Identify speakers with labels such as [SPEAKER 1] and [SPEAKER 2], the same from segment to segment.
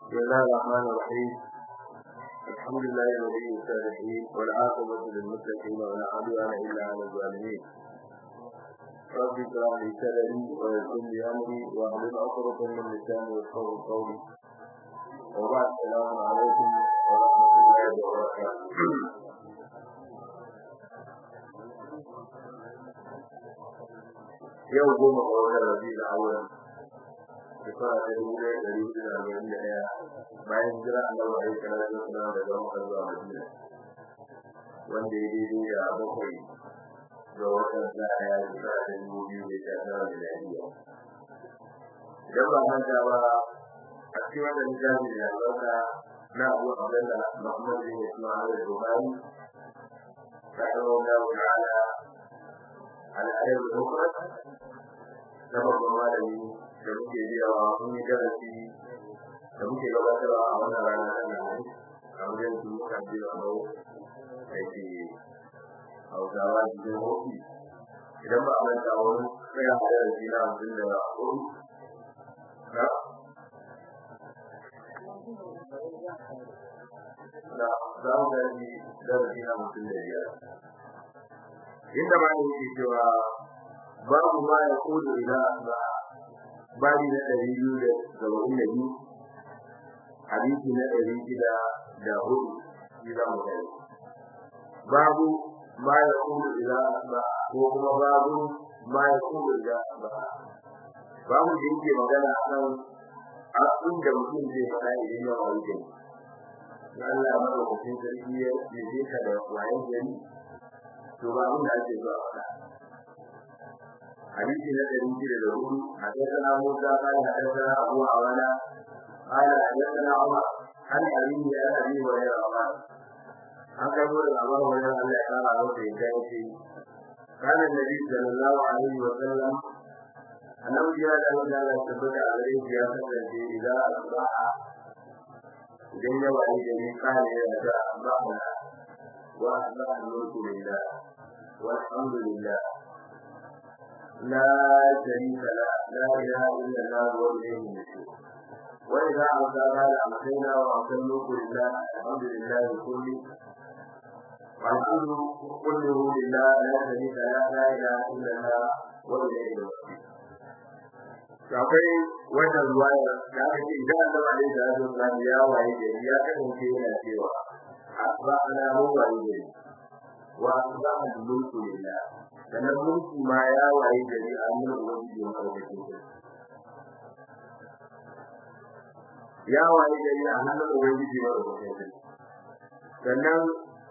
[SPEAKER 1] بسم الله الرحمن الرحيم الحمد لله ولي الصالحين والعاقبة للمتقين ولا عدوان إلا على الظالمين رب اشرح لي صدري ويسر لي أمري واحلل عقدة من لساني يفقهوا قولي وبعد السلام عليكم ورحمة الله وبركاته yau goma ga watan rabi da awon shekara ta dubu ɗaya ɗari hudu da arba'in da ɗaya bayan jira annabi alaihi salatu wasalam daga makka zuwa madina wanda ya daidai da bakwai ga watan ɗaya shekara ta dubu biyu da sha tara da lafiya idan ba manta ba a cikin wannan littafi da albarka na abu abdullah muhammad bin ismail al-bukhari rahimahullahu ta'ala al'adar al-mufrad na babban malami da muke biyawa mun yi darasi da muke gabatarwa a wannan rana ta nan a wajen su muka biya a nau da ke hausawa cikin hoki idan ba a manta wani tsaya a darasi na hamsin da hudu na da za mu darasi darasi na hamsin da biyar inda ma yake cewa babu ma ya kudu ila ba babi na ɗari biyu da saba'in da biyu hadisi na ɗari shida da hudu shi za mu kai babu ma ya kudu ila ba ko kuma babu ma ya kudu ila ba babu da yake magana a kan abin da mutum zai faɗa idan ya wani gani Allah ya mara mutum sarki ya je ka da wayan gani to ba abin da ake zuwa faɗa حديث الذي ينزل له حدثنا موسى قال حدثنا ابو عوانة قال حدثنا عمر عن ابيه عن ابي هريره قال عن قبول ابو هريره ان قال له في ذلك كان النبي صلى الله عليه وسلم أنه جاء له أن ثبت عليه في في إذا أصبح إذن يوعي جميع قال إذا أصبحنا وأصبح الملك لله والحمد لله لا شريك له لا اله الا الله واليه النشور واذا عصى قال امسينا واصلوا لله الحمد لله كله والحمد كله لله لا شريك له لا اله الا الله واليه المصير akwai wannan ruwaya da aka ce idan Allah alaihi salatu wasallam ya waye gari ya kasance yana cewa asba'ana mu waye gari wa asba'a mulku lillah sannan mulki ma ya waye gari a hannun ubangiji wa karkashin sa ya waye gari a hannun ubangiji wa karkashin sa sannan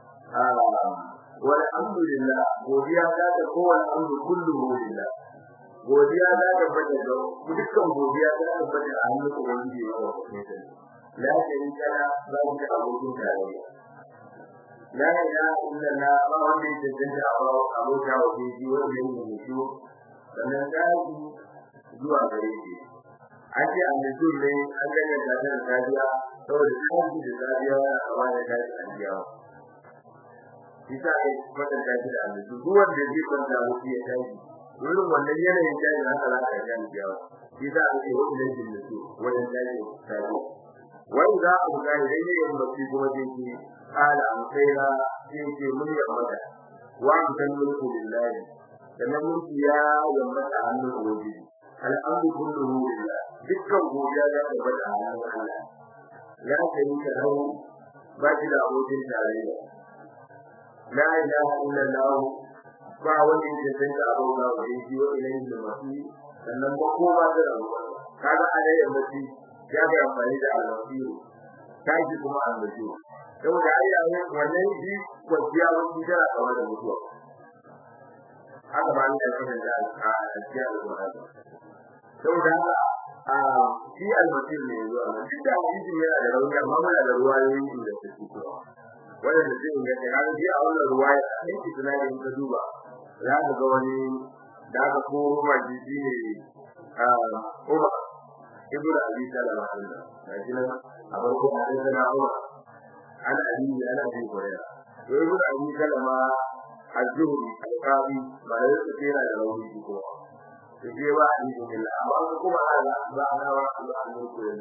[SPEAKER 1] wal alhamdulillah godiya ta da kowane amru kullu lillah godiya za ta bada da dukkan godiya za ta bada a hannun ubangiji wa karkashin sa la sharika la ba da abokin tarayya la ilaha illallah ba wanda yake tantance abu abota wa shi wanda yake mutu sannan daji zuwa gare shi an ce an da ne an gane da ta tafiya saboda daji da tafiya yana kama da daji an biya Isa ai kwatan daji da annabi duk wanda zai kwanta wuce ya tashi wurin wannan yanayin daji haka za ka ga biya Isa an ce wani daji da su wannan daji tafiya wai za a ga idan yayin mutu kuma zai ce قال أمسينا في من يمت وأنت الملك لله sannan mulki ya yammata hannun ubangiji al'amru kulluhu lillah dukkan godiya da tabbata a hannun Allah ya sharika lahu ba shi da abokin tarayya la ilaha illallah ba wani da zai da abota wa shi wa ilayhi al-masih sannan ba ko ba da rabuwa kaga alai al-masih ya ga amfani da al-masih taji kuma al-masih saboda ai da wannan shi kwanciya wani tana kawar da mutuwa haka ba ni da sanin da a cikin alƙur'ani saboda haka a shi almasir ne zuwa nan duk da hadisi yana da rauni amma muna da ruwayoyi da su fito wanda da zai ga kana ji a wannan ruwaya sai ki tuna da ka duba za ka ga wani da aka koro ma ji shi ne a Umar ibn Abi Salama Allah ga shi nan a farko a cikin Umar ana Ali ana Abi Hurairah to ibn Abi Salama az-Zuhri al-Qadi ba da su tsira da rauni ko to je ba Ali bin Allah amma kuma Allah ba ana wa Allah mulku lillah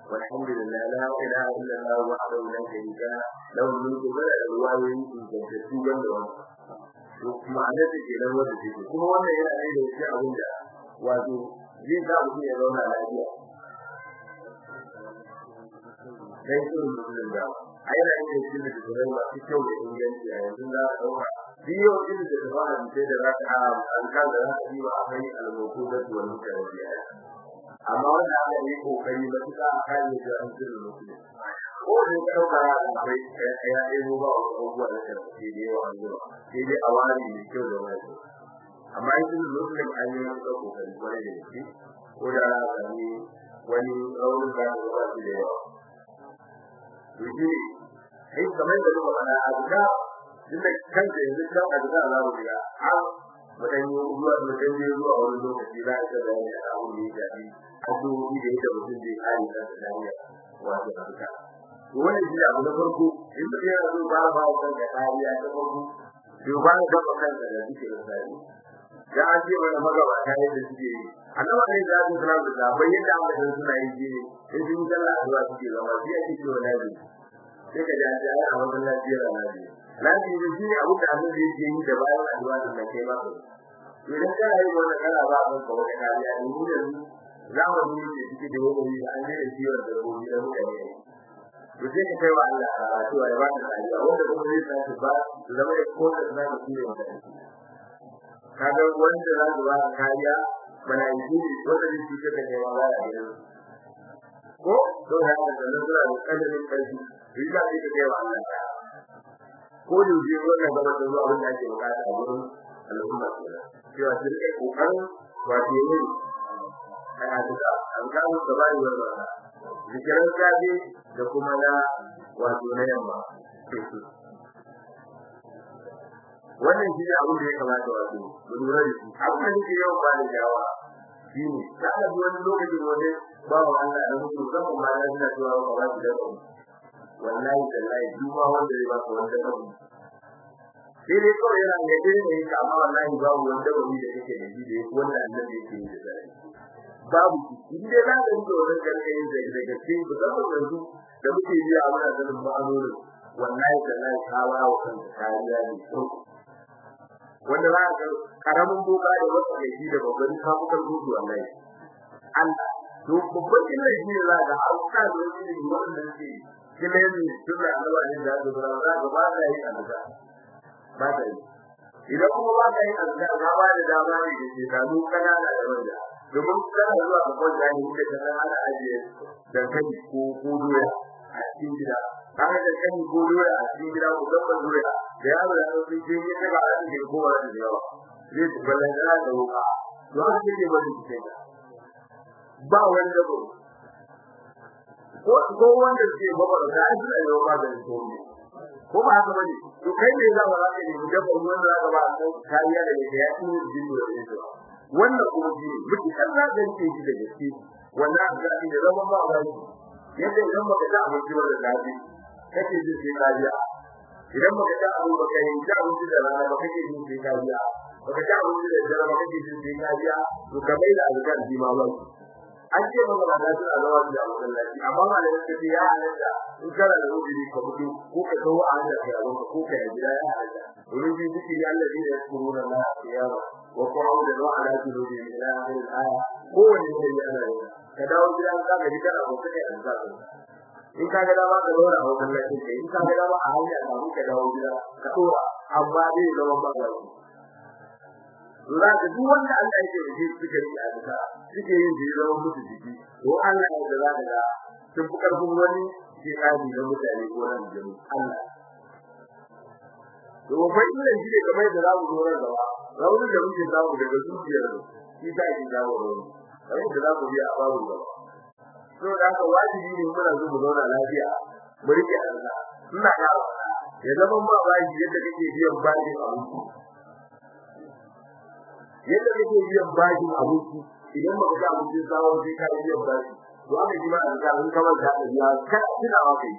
[SPEAKER 1] والحمد لله لا اله الا الله وحده لا شريك له له الملك وله الروايه in gantattu wanda wannan to ma'anar da ke nan wanda take kuma wannan yana ne da shi abin da wato zai sa mutum ya zauna lafiya dan irin mutum da a yana yin shi da tsoron masu kyau da inganci a yanzu za a ɗauka biyo irin da ba a ce da za ka an kan da za ka yi wa akwai almoko da tuwon mutane biya amma wanda aka yi kokari matuƙa a kan yi da an sirrin mutum ko da ka ɗauka akwai ya ɗebo ba wasu abubuwa da kan ke da yawa an zuwa sai dai a wani mai kyau da wani amma yin muslim an yi wani kokari kwarai da gaske ko da a sami wani raunin da ya ba shi da yawa to shi sai kamar da muka faɗa a duka inda kanka yanzu kan a duka za mu ga har mutan yi zuwa mutan je zuwa wani lokaci za a ga bayani a abu ne da shi addu'o'i da yadda mutum zai kare kansa da hanyar wato a duka to wannan shi abu na farko in mutum yana so ba ba wa kanka kariya ta farko to ba ka gaba kanka da duke da sai da an ce wani magabata yadda suke yi annabi ne da su suna da bayyana da aka san suna yi shi ne in sun sallah addu'a suke zama shi ake cewa nabi sai ka ji an ce ai a wannan lafiya da nabi nabi ne shi ne abu da abin da yake yi da bayan addu'a da kai ba idan ka yi wannan kana ba ka ka wata kariya ne mu da zamani ne da suke da wani an je da ciwon da gobe da mutane to sai ka kai wa Allah a cewa ya ba ka kariya wanda kuma zai sa su ba su zama da ko da suna da ciwon da kaga wanda za su ba kariya bana yi wanda zai ci da kai wa ba ya ko to ya da nan suna da kadarin karfi yi da kai kai wa Allah ko da ji wannan gaba da zuwa abin da ake bukata a gurin al'umma cewa su rike kokarin wato ne a addu'a an ga mu da bai wannan zikiran sabi da kuma na wato na yamma wannan shi ne abin da ya kamata wato mu lura da shi abin da yake yawan ba da jawa shi ne za ka ji wani lokacin wani ba wa Allah da mutum kan ma ya suna cewa ba ba shi da ku wallahi tallahi duk ma wanda zai ba ka wanda ka ku sai dai kawai yana ne dai ne ka amma wallahi babu wanda ba da kake da shi da yake wanda annabi yake yi da zai babu in dai za ka yi da wannan gargayin da daga cikin ku da yanzu da muke yi a wannan ganin ma'anonin wallahi tallahi ka ba wa kanka kariya ne wanda za ka karamin boka da wata da shi da babban kafukar gudu wallahi Allah to babban illa shi ne za ka hauka da wani ne wannan shi kila ne tunda Allah ne da ga bara za ka ba da yi alza ba da yi idan kuma ba da yi alza ga ba da dama ne da shi da mu kanana da wanda domin kana zuwa ga kwanta ne da kana ana ajiye dankali ko ko doya a cikin gida kaga da kan ko doya a cikin gida ko dabbar doya da yaro da sun je ne daga a cikin kowa da yawa zai ci balantana da wuka to haka yake bari cikin ba wanda ba ko ko wanda ke baba da ai da yau ba da ko ko ba haka bane to kai ne za ka raka ne da ba wanda za ka ba ko kariya da yake ya ci jin da yake wannan kuma ji miki kan za ka yi shi da gaske wannan ga ni da zaman ba ba yadda idan baka ta abinci ba da daɗi kake jin sai kariya idan baka ta abu baka yi ta abinci da rana ba kake jin sai kariya baka ta abinci da dare ba kake jin sai kariya to ka bai da alƙar ji ma ba an ce maka ba da su a zama da masallaci amma ba da yake ya halatta in kana da rubuci ka fito ko ka kawo a hanyar ka yawon ko ka yi gida ya halatta wurin ji duki ya Allah zai yaskuruna la qiyama wa qu'udan wa ala junubi ila akhir al-aya kowanne ne ya ana yi ka dawo gida ka ga gida ko kai an zaka in ka ga dama ka zauna a wajen lafiya kai in ka ga dama a hanya ka ka dawo gida ka dora amma dai zaman ba ga shi za ka duk wanda Allah yake da shi suke yi a duka suke yin da zaman mutu jiki to Allah ya da za ka ga sun fi karfin wani ke kadi na mutane ko nan jami Allah to ba illa shi ne kamar da zamu zo ran gaba raunin da muke samu daga zuciyar shi ta ji dawo rauni kamar da zamu biya a babu gaba to da haka wajibi ne muna zo mu zauna lafiya mu rike Allah ina ga ya zama ma bayi yadda kake biyan bashin abinci yadda kake biyan bashin abinci idan baka ga abinci sawo sai ka biyan bashi to aka ji ma an ga an kawar da ya ka tuna wa kai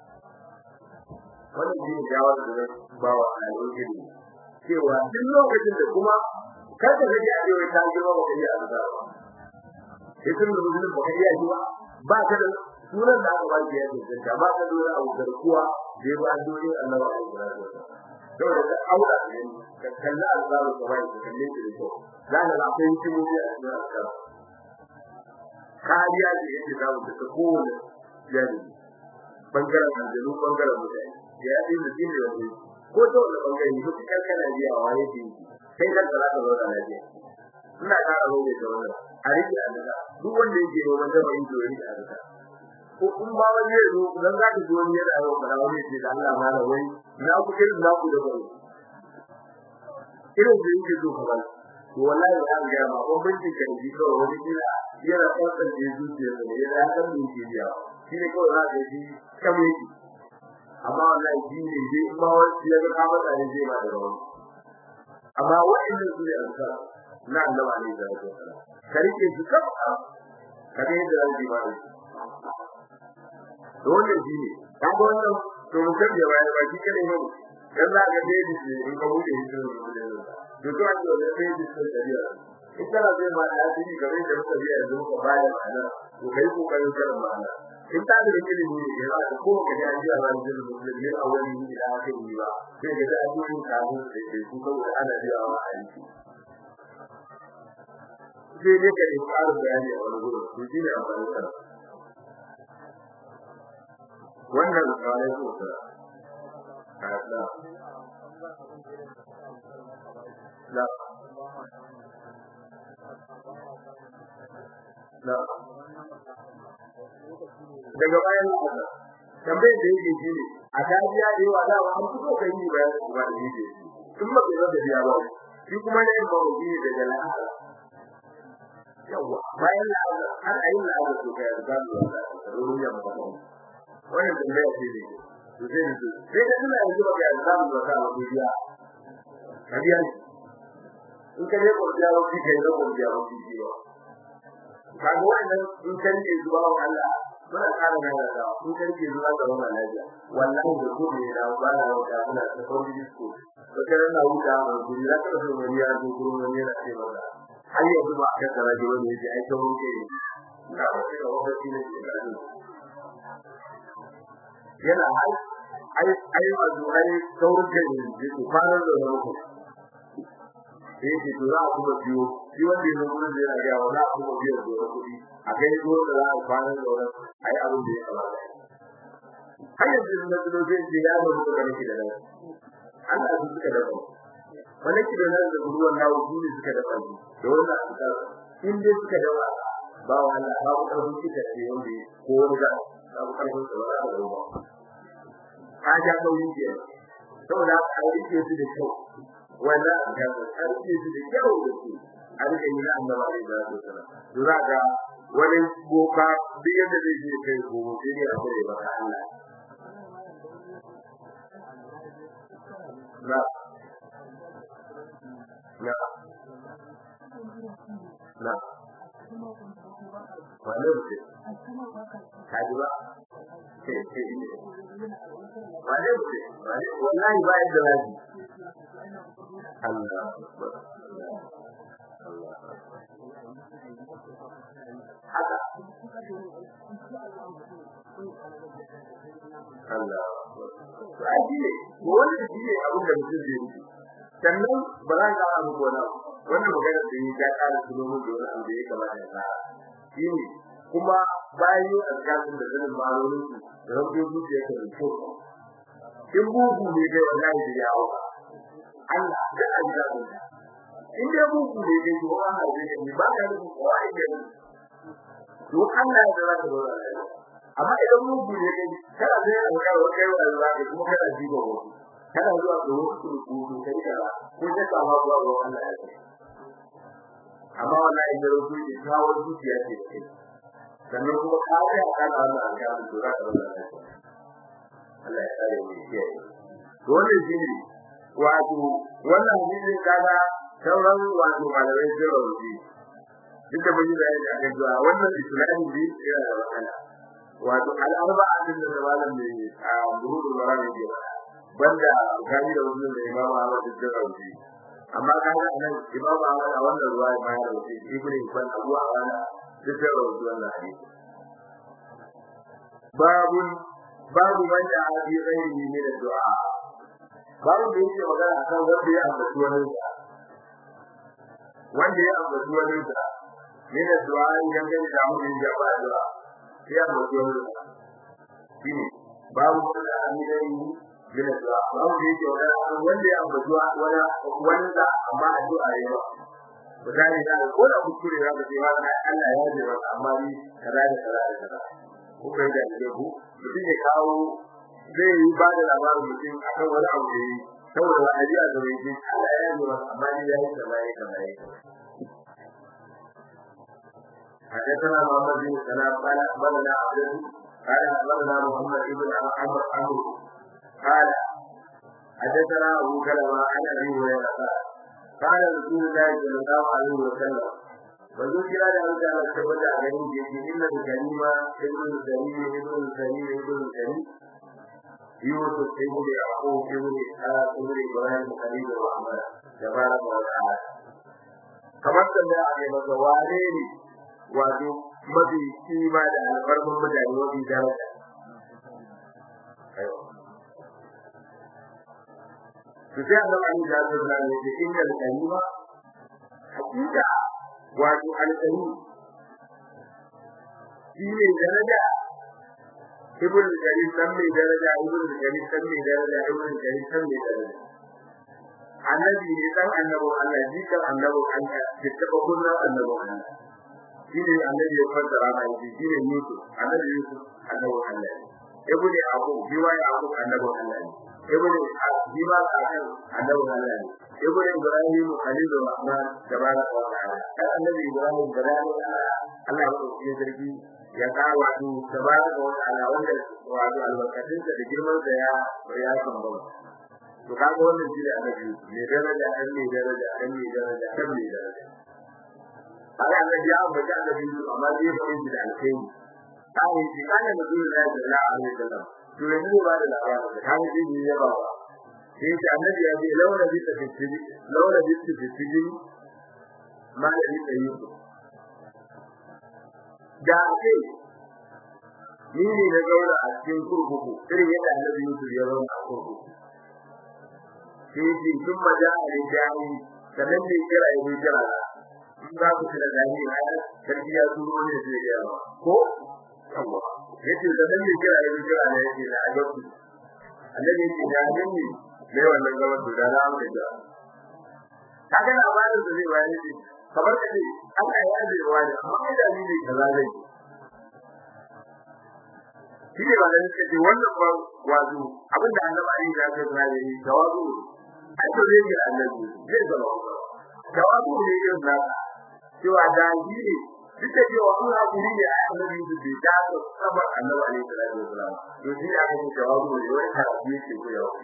[SPEAKER 1] wannan shi ne jawar da ba wa alƙin cewa duk lokacin da kuma kar ka ga ya ce ta girma ba kai a zuwa ba sai kun da mutum ba kai ya ji ba ba ka da sunan da aka ba shi ya tantance ba ka dole abu garkuwa da ba dole Allah ba ya kira dole ka aura ne ka kalla alzaru ka bai ka kalle shi da kyau za ka akwai hikimomi a cikin alƙara kariya da yake samu daga kowane jari bangaren aljanu bangaren mutane da ya ɗin da shi ne wani ko ta wani bangare ne duk kan kana biya wa ya ce kai kan za ka zauna lafiya ina ƙara roƙe da wannan a rike a daga duk wanda yake neman da mai doyi a daga ko kun ba wani ya zo dan za ka ji wani yana yau kana wani ce da Allah ma da wai na ku irin na ku da bai irin da yake zo kamar to wallahi ya ga ma ko bincin kan ji ko wani kila yana tsantsan da zuciya ne yana san da yake biya shi ne kawai za ka ji kamar yake amma wallahi shi ne dai in ma wani ya ga kamar da zai ma da wani amma wa'annan su ne alka na Allah ne da ya ka rike su kafa ka ga yadda zai ba shi to wannan shi ne ka ga wannan to mun san da wani ba shi kare ne dan za ka dai shi in ka bude shi to to to an da sai shi sai da riya ita da zai ma da shi game da muka biya yanzu ka baya ma'ana to kai ko kai kar ma'ana in ta da ilimi ne ya za ko ka ga ji Allah da musulmi a wani ne da aka yi ba sai ga da ji ka mu da ke ku ko ana biya wa aiki sai dai ka yi ƙarin bayani a wani gurin to shi ne amfani da wannan kawai ko ta Allah la la daga bayan tambayar da yake shi ne a tafiya da yawa da an fito kai ni bayan kuma da yake tun ba kai da biya ba shi kuma ne ba mu yi daga la'a yawa bayan la'a har ayin la'a to kai da ba da ruwa ba wannan tambaya ce ne to sai ne sai da ina yanzu ba ga zamu da ka ba biya kadiya in ka ne ko biya wa ki kai da ko biya wa ki ba kaga wannan in kan ne zuwa wa Allah muna kara nan da in kan ne zuwa ga wannan lafiya wallahi da ko ne da ba na da muna da kawai disko to kai na wuta mu guri da ka so ne ya zo gurin ne na ce maka har yanzu ba ka tsara ji wani yaji ai kawai ke na ba sai da wani ne da yana ai ai ai wato ai saurin da ne ku fara da wani sai ke tura a kuma biyo shi wanda ya zo da yana ga wala kuma biyo da kuɗi a kai ko da za a fara da wani ai abin da ya kamata har yanzu da zo zai ji ya zo da kake da nan Allah ya suka da wani ki da nan da ruwan nawo su ne suka da kai da wannan suka in dai suka da ba wala ba ku karfin kika ce wanda ko wani da ba ku karfin sa ba da ruwa ka ja kauyin ke saboda a rike su da kyau wannan ga aiki su da kyau da su a rike yi na annabi da su sana dura ga wani boka duk yadda zai je kai gobe sai ne a kare ba Allah na na na wani mutum kaji ba wane mutum wallahi ba yadda lafi Allah haka Allah ba shi ne wani shi ne abin da mutum zai yi sannan ba za ka abu gona wannan magana da yi ya kara su nomin da wani abu da ya kamata ya fara shi ne kuma bayan yin alƙalin da zanen ma'anonin su da rabin zuciya ta da kyau in bugu ne kai wallahi da yawo Allah da alƙalin in dai bugu ne kai to an haɗe ne ba ka rubu ko ai ne to Allah ya zara ka dora amma idan bugu ne kai kana da alƙalin kai wa Allah kuma kana jiba wasu kana zuwa ga wasu rubutu kai da ko da ka ba zuwa ga Allah ya ce amma wallahi da rubutu ne kawo zuciya ce kai sannan kuma ka ga ka da Allah an ga su da Allah Allah ya kare mu ke to wannan shine wato wannan shine kaga sauran wato malamai sun rawaji duk da mun yi bayani akan cewa wannan islami ne yana da matsala wato al'arba'a din da malam ne a burudul maram ne banda gani da wannan da Imam Ahmad bin Rawi amma kaga anan Imam Ahmad a wannan ruwa ya bayar da shi Ibn Ibn Abu Awana duk da rawi wannan hadisi babu babu wanda a bi ghairi min addu'a babu da yake magana akan wanda ya ambaci wani wanda ya ambaci wani sa min addu'a idan kan da mun da ba addu'a ya ambaci wani shine babu wanda a bi ghairi min addu'a babu da yake magana akan wanda ya ambaci wani wanda amma addu'a ya ba misali da ko da kuskure za ka ce wa Allah ya ji maka amma ni kaza da kaza da kaza ko kai da ke ku mutum ya kawo zai yi ba da labarin mutum akan wani abu da yi saboda wani ajiya da bai ji Allah ya ji maka amma ni ya yi kaza ya kaza ya حدثنا محمد بن سلام قال اخبرنا عبد قال اخبرنا محمد بن عمرو عمرو قال حدثنا ابو كلمه عن ابي هريره قال قال رسول الله صلى الله عليه وسلم manzo kira da Allah ta tabbata a garin da yake inna da kalima ibn salim ibn salim ibn salim yusuf ibn yaqub ibn ishaq ibn ibrahim khalil rahman tabaraka wa ta'ala kamar da ya yi masa wane ne wato mafi kima da alfarman mutane mafi daraja to sai Allah ya yi da Allah ne da inna da kalima hakika wato alƙari shi ne daraja ibn karim san mai daraja ibn karim san mai daraja ibn karim san mai daraja annabi ne dan annabin Allah ji kan annabin Allah da taba kunna annabin Allah shi ne annabi ya fassara mai shi ne Yusuf annabi Yusuf annabin Allah ibn Yaqub biwa Yaqub annabin Allah ibn Bima kan annabin Allah ne ibn Ibrahim Khalilur Rahman tabaraka wa ta'ala kan annabi Ibrahim da Allah Allah ya dauke sarki ya kawo wato tabaraka wa ta'ala wanda wato albarkatun da girman da ya ya samba to kaga wannan shi da annabi ne daraja an ne daraja an ne daraja an ne daraja Allah annabi ya ambata annabi amma zai fara shi da alkhairi kai shi kana da dole da Allah alaihi wasallam to yanzu ba da labarin da kan shi ne ya ba sai ta annabi ya ce launa bi ta fitiri launa bi ta fitiri ma da ni tayi da ake ni ne na gaura a cikin kurkuku irin yadda annabi Yusuf ya zauna a kurkuku sai ce sun maja a rijani sannan ne kira ya kira in za ku kira gani na sarki ya turo ne zai ga ko yawa yace sannan ne kira ya kira ne yake da ajabu annabi ya ce da ne ne wannan gaban da na mu da kaga labarin da zai bayar shi kamar da ne aka yi aje wani amma da ni ne kaza zai shi ne ba da nake ce wannan ba wazo abinda annabi Ali ya ce da yi jawabu ai to ne ga annabi zai zama jawabu ne irin da cewa da shi ne duk da cewa an hakuri ne a annabi da bai ta saba annabi Ali sallallahu alaihi wasallam to shi aka ce jawabu ne wai ka yi ce ko yawa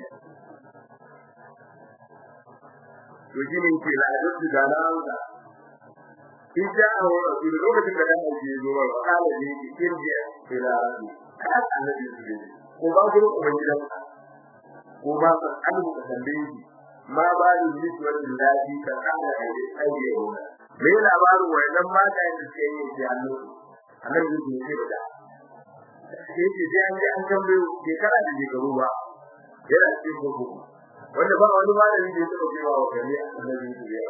[SPEAKER 1] to shi ne ke da duk da na in ja a wani rasu lokacin da kana ji zo wa kala ne ki kirje ke da rasu kan annabi su ne ko ba ku ko ban gidan ko ba ka annabi ka tambaye shi ma ba ni ji to da dadi ka kana da aje ne me labarin wannan mata da suke yi da annabi annabi su ne da sai ce sai an ji an tambaye shekara da shekaru ba yana cikin gobe wanda ba wani malami da ya taɓa cewa wa gari annabi su ne ya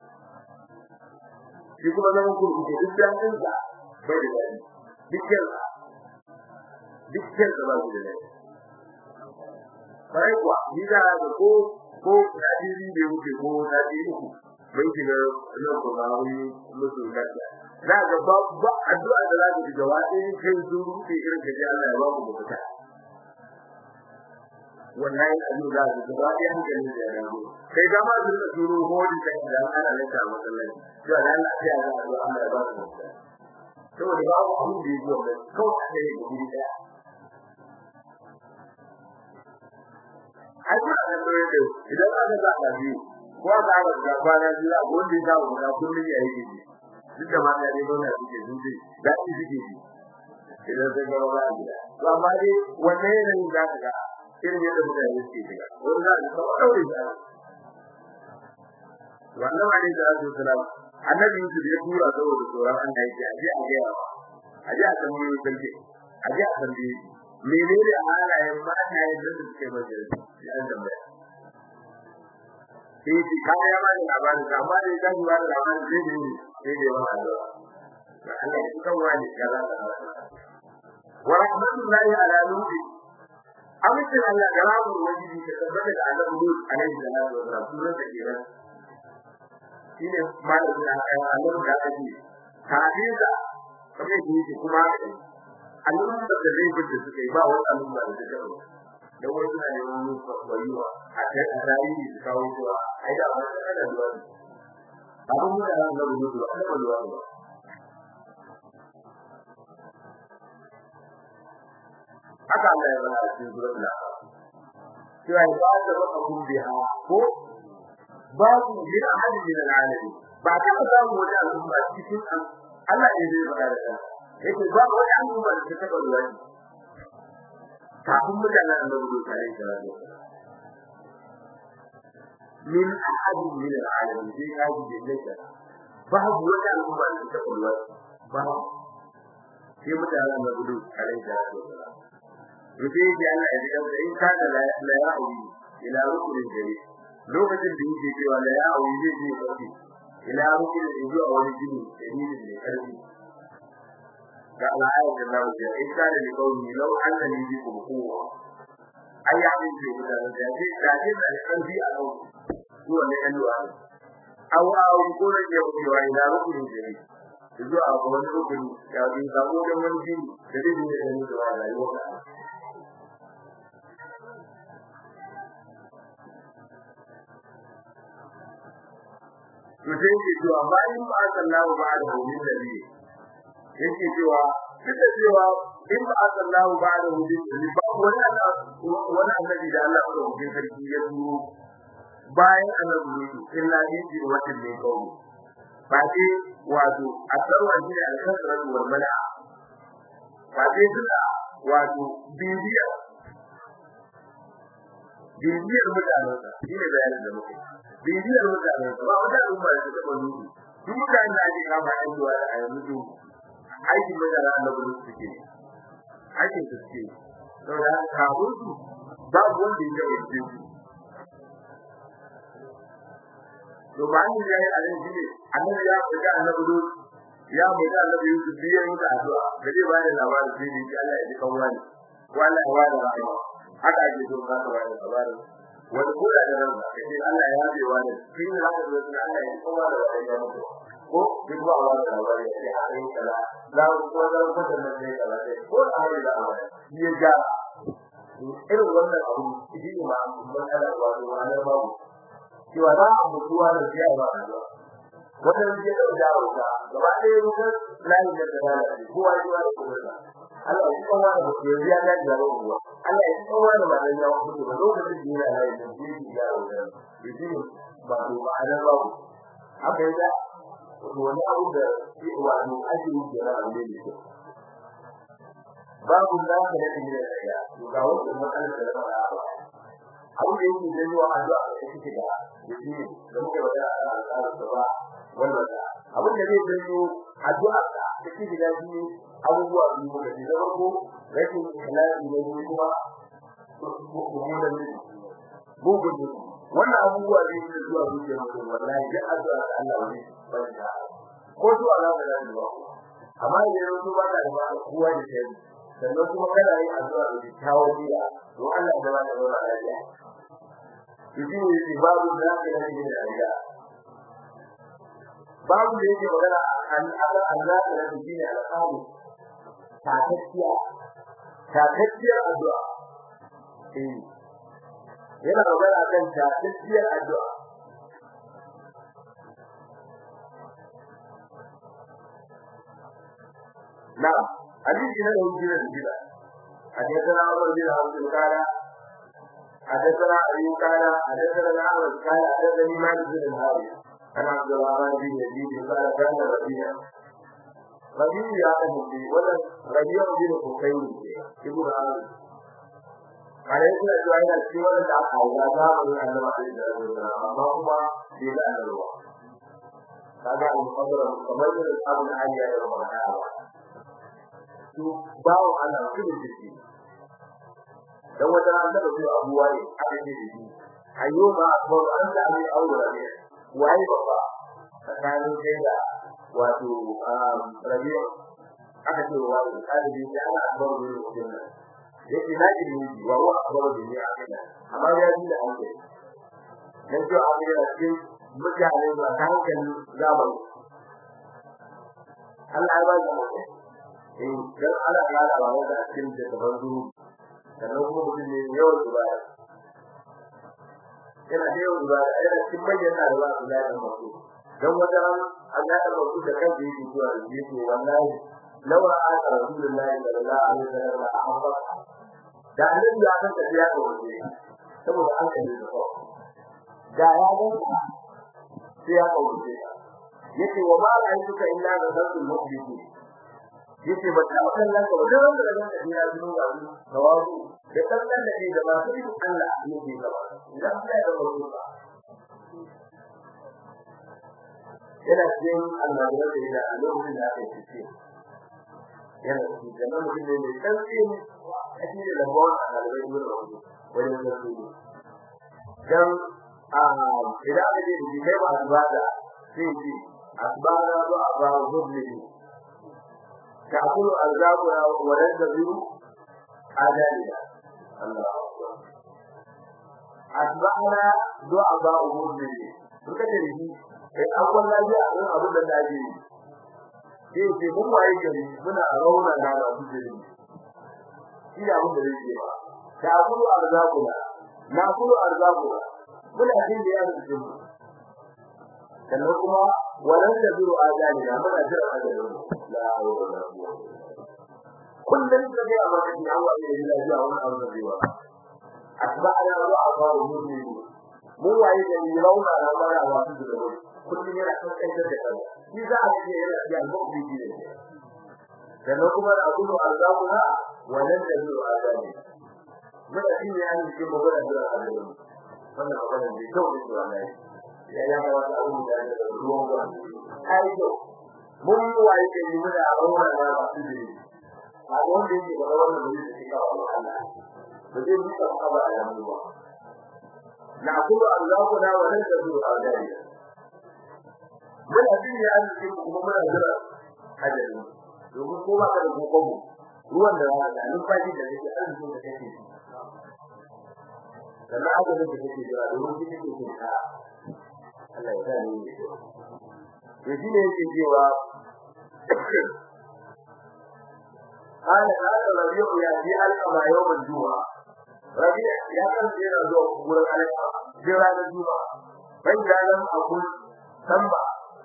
[SPEAKER 1] shi kuma zaman kurkuku duk da an sa bai da dadi dukkan dukkan da ba su da dadi bai kuwa ni da ga ko ko hadisi da yake ko hadisi uku bai shiga nan ko ba wani musu gaskiya za ga ba ba addu'a da za ka ji gaba ɗaya kai su rufe irin ka ji Allah ya ba ku mafita wallahi abin za ka gaba ɗaya hankali da ya rabu kai ga ma su turo hodi da da ana lanta a masallaci to da Allah ya ga Allah Allah ya ba ku mafita saboda ba ku abin da yake wannan kawai da yake guri daya ai ba da dole da idan aka ga da biyu ko aka ga da kwana biyu a wanda ya dawo da kullun ya yi duk da ma ya dai dole suke zuci da shi suke ji idan sai ga wala gida to amma dai wannan yanayin za ka ga irin yadda mutane suke shiga wani za ka ga daure shi wannan ma ne da Allah sallallahu annabi Yusuf ya tura saboda tsoron Allah yake aje a ga aje a san mai sarki aje a san menene halayen matayen da suke majalisa ya tambaya sai shi ka ya bani labarin amma da ya ji wani labarin sai da yi sai da yawan addu'a da Allah ya kan wani kaza da wa rahmatullahi ala nuhi amincin Allah da rabu wajiji ka tabbata da Allah Lut alaihi salatu wa salam sunan da kenan shine malamin da aka Allah da aka ji hadisa kamar yake kuma al'umma da zai gudu suka yi ba wani al'umma da suka yi da wasu na neman yin kwaiwa a kai a tarihi su kawo cewa ai da wani da da ruwa ne abin da ran da ruwa ba da ruwa ba haka Allah ya bada cikin suratul al-A'raf cewa ba da rabbukum biha ko babu min ahadin min al-alamin ba ta samu wani al'umma cikin Allah ne zai bada da yake ba wani al'umma da ta ruwa ne kafin mutanen annabi Musa alaihi salatu min ahadin min al-alamin sai ka ji dinka babu wata al'umma da ta kullu ba sai mutanen annabi Musa alaihi salatu yace ya Allah ya diga da in kana la la ya'uwi ila rukunin gari lokacin da yake cewa la ya'uwi zai je kafi ila rukunin zuwa wani jini dalilin da karfi ga al'ayar da Allah ya in kana li qawmi law annani bikum quwwa ai ya min ce da da ce da ce da karfi a yau zuwa ne kan du'a aw aw ko ne ya ku wa ila rukunin gari zuwa ga wani rukuni ya bi sabo da wani jini da zai ne da ni da rayuwa to sai ke cewa bayan ba sallahu ba da hukumin da ne yake cewa duk da cewa in ba sallahu ba da hukumin da ne ba wani wani annabi da Allah ya hukunta sarki ya turo bayan annabi ne illa yiji wata ne kawo ba ce wato a tsarwa shi da alƙasarar wal mala ba ce duka wato bibiya bibiyar mutanen shi ne bayanin da muke bibiyar mutane ba wata al'umma da ta taba nufi duk mutanen da ake kama yan zuwa a yanzu aikin mutane na gudu suke aikin su suke saboda kafin su babu wanda ya taɓa cikin su to ba ni yayi a nan shi ne annabi ya fita annabi lut ya fita annabi yusuf biyan da addu'a da zai bayar labarin sai ne Allah ya ji kan wani ko Allah ya wada rahama haka ake so ka bayar labarin wani kula da ranka kace Allah ya yabe wa da shi ne haka da Allah ya kowa da wani ya mutu ko duk ba Allah da wani ya ce a kai kala la ko da ko da ne kala ce ko da hari da Allah ya ja irin wannan abu shi ne ma mun ala wa da wani babu cewa za a mutuwa da shi ba da wannan je da jawo ka gaba ɗaya mutum layi da da kowa ya da kowa Allah ya kowa da mutum ya ga jaro ruwa Allah ya kowa da malan ya mutu da lokacin da yana layi da shi ya jaro da shi ba to ba ana ba haka ya to wani abu da shi wani ajiyi da na aure ne babu da ka da shi da ya to ga wannan matsalar da ba abu da yake da zuwa addu'a da shi da shi da muke magana a al'adar da ba wannan abin da zai zanyo addu'a da take da shi abubuwa biyu da ke zama ko rashin ikhlasi ne ko kuma mummunan ne bugun ne wannan abubuwa ne da zuwa zuciya mutum wallahi da addu'a da Allah ne banda ko zuwa Allah da Allah ba amma idan yanzu ba da ba kowa da kai sannan kuma kana yin addu'a da kyakkyawan niyya to Allah da ba da ba lafiya Ibi ne babu da ka yi da Allah babu da yake magana an ala Allah da shi ne alƙali takakkiya takakkiyar addu'a eh yana magana kan takakkiyar addu'a na hadisi na dauki da gida حدثنا عمر بن عبد القادر حدثنا أيوب قال حدثنا الأعرج قال حدثني مالك بن الحارث عن عبد الرحمن بن يزيد قال كان ربيع ربيع يا أبي ولا ربيع بن حسين ابن عامر قال يقول أجوائنا السوى لدى إذا ذهب من أنه عليه الصلاة والسلام أما هما بلا أن الله kaga al-qadra kamar da abun aliya da wannan su bawo Allah kullu jiki dan wata ran da su abuwa ne aka ce da shi ayyuba ko an da mai aure ne wai baba tsakanin kai da wato rabi'a aka ce wa kalibi da ana abar da mutum nan yake na ji ne wa wa abar da ne aka da amma ya ji da an kai dan to a ga cikin mutane ba ta hankali zamani Allah ya ba da mutum eh dan Allah ya ba da cikin da tabarru sannan kuma mutum ne yawan ibada yana da yawan ibada yana cikin manyan da ba su da mutu dan wata ran Allah ya ba su da kansa yake cewa yake wallahi law ra'a rasulullahi sallallahu alaihi wasallam ahabba da annabi ya san tafiya da wani saboda an kalle da ko da ya ga sai ya kawo yace wa ma ra'aytuka illa ghadatul mu'minin yace ba ta kallon ka wajen wanda da zaka jira zuwa ga tawazu da kallon da ke da masu yin Allah ne ke gaba idan ka da wasu ba yana cikin almajiran da ya a lokacin da aka yi ce yana cikin da nan mutum ne mai tsantsi a cikin lambon a ɗalibai zuwa da wani wajen da su dan a idan aka je da kai ba a zuwa da sai ce asbara zuwa ba zuwa تأكل أرزاقنا وننتظر آذاننا الله أتبعنا ضعفاء المؤمنين suka ce ni kai akwai lafiya a abin da dace ni sai ce mun waye gari muna rauna na da su jiri shi da abin da yake ba da kulu arzakuna na kulu arzakuna muna jin da yana cikin mu sannan kuma walan da zuru azali na muna jira ajalin la hawla wala quwwata kullun da ya amaka ni Allah ya yi lafiya wannan abu da zai asba'ana wa afaru mu'min mun waye da ni rauna na mara wa su da kullun yana kan kai da kai shi za a ce yana da al-mu'min ne sannan kuma da abu arzakuna walan da zuru azali muna jin ya yi cikin magana da ajalin wannan magana ne kawai da wallahi ya ya ga wata abu da da ruwan ruwa kai to mun yi waye ke yi da aure da ba su ne a wanda yake da wannan da yake kawo Allah ba zai yi ka ba a yanzu ba na kullu Allahu na wa lan tazuru adai muna jin ya ji kuma muna jira ajali domin ko ba ka da gobe ruwan da za ka numfashi da yake arzikin da kake sannan ajalin da kake jira domin kike kike ka Allah ya sani ne to shi ne yake cewa قال هذا ربيع يأتي القضاء يوم الجمعة ربيع يا كان سيرا زو قبول عليك جرى الجمعة فإذا لم أقول سمع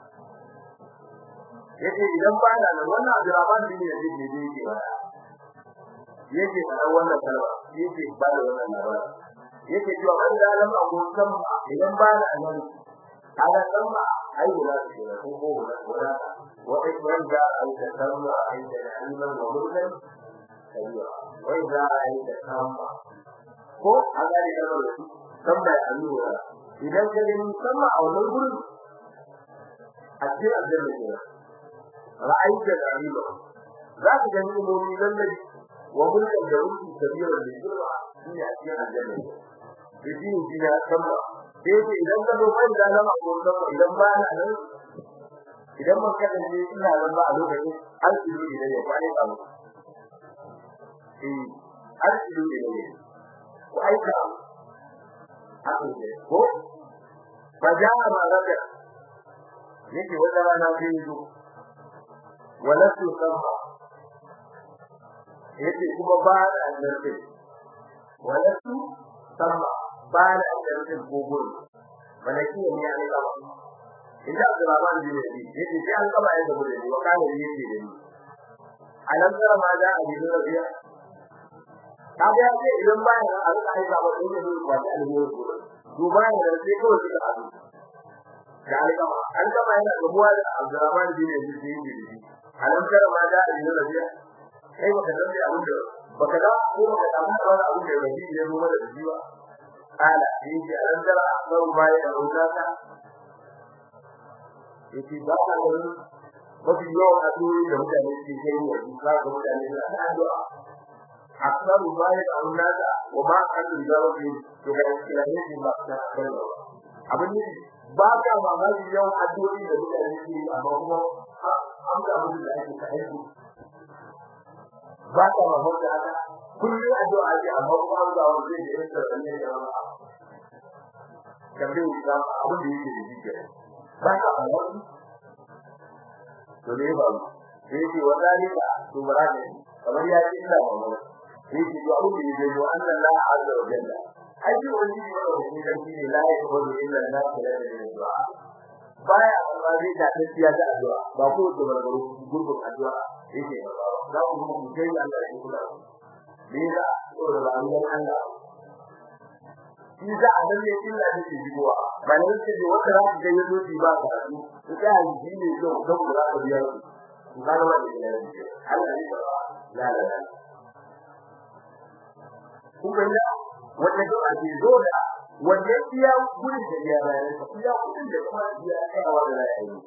[SPEAKER 1] yace idan ba da nan wannan Abdurrahman bin Yazid ne da yake wala yake da wannan kalma yake ba da wannan labari yake cewa ban da lam abu samma idan ba da nan ala samma ai wala ce ko ko wala wa ikram da al tasamma ai da ilman wa mulkan kariya wa idza ai da samma ko aga ne da samma ya allura idan ka gani samma a wannan gurin a cikin aljanna ne ra'ayi da riba za ka gani umumi lallabi wa mulkan da ruki kabira da girma shi a cikin aljanna ne shi ne da samma sai ce idan ka zo kai da lama ko da idan ba na nan idan mun kada ne ina nan ba a lokacin alƙiri idan ya kwani ba mu eh alƙiri idan ne ko aika haka ne ko faja ma raka yake wata rana sai zo walasu samma yake kuma ba da annabi walasu samma ba da aljannin gogon malaki ne ya ne kama inda Abdurrahman bin Abi yace sai an kaba yadda bude ni wakala ne yake da ni alam tara ma da abi da rabiya kaga ya ce idan ba ya an kai ba ba dole ne ba da alheri duba ne da sai kawai suka abu da alƙama an kaba yana gabuwa da Abdurrahman bin Abi sai yake da shi alam tara ma da abi da rabiya kai baka san da abin da baka da ko baka samu wani abin da rabi ya zo mana da shi ba قال يجي أنزل أكبر ما يدعونك yake ba ka ganin mafi yawan addu'o'i da mutane ke kai wa duka ga mutane da addu'a aksaru ma ya da annaka wa ma an da rabbi to ga islamin din ba ta kallo abin ne ba ka mamaki yau addu'o'i da mutane ke amma kuma an ga abin da ake ta aiki ba ka mamaki haka kullum addu'a ake amma kuma an ga wanda zai yi da ne da wani kamar da abin da yake da jike ba ka mamaki to ne ba sai ce wadalika to barane kamar ya ce ina mamaki sai ce to abin da yake da Allah la azza wa jalla aji wani ne wanda shi ne la ya ko illa na kula da du'a baya amma zai da tafiya da addu'a ba ko da barbaro gurbin addu'a yake za ku mu mu kai Allah ya kula ne da to da Allah Allah shi da adam ne illa ne ke jiwa ba ne ce da wata ran da yazo ji ba ka su ka yi ne zo da ku da biya ku ga da wani ne Allah ne la la la kun ga wanda da ake zo da wanda iya gudun da ya bayar da iya gudun da kuma ya tsayawa da ya yi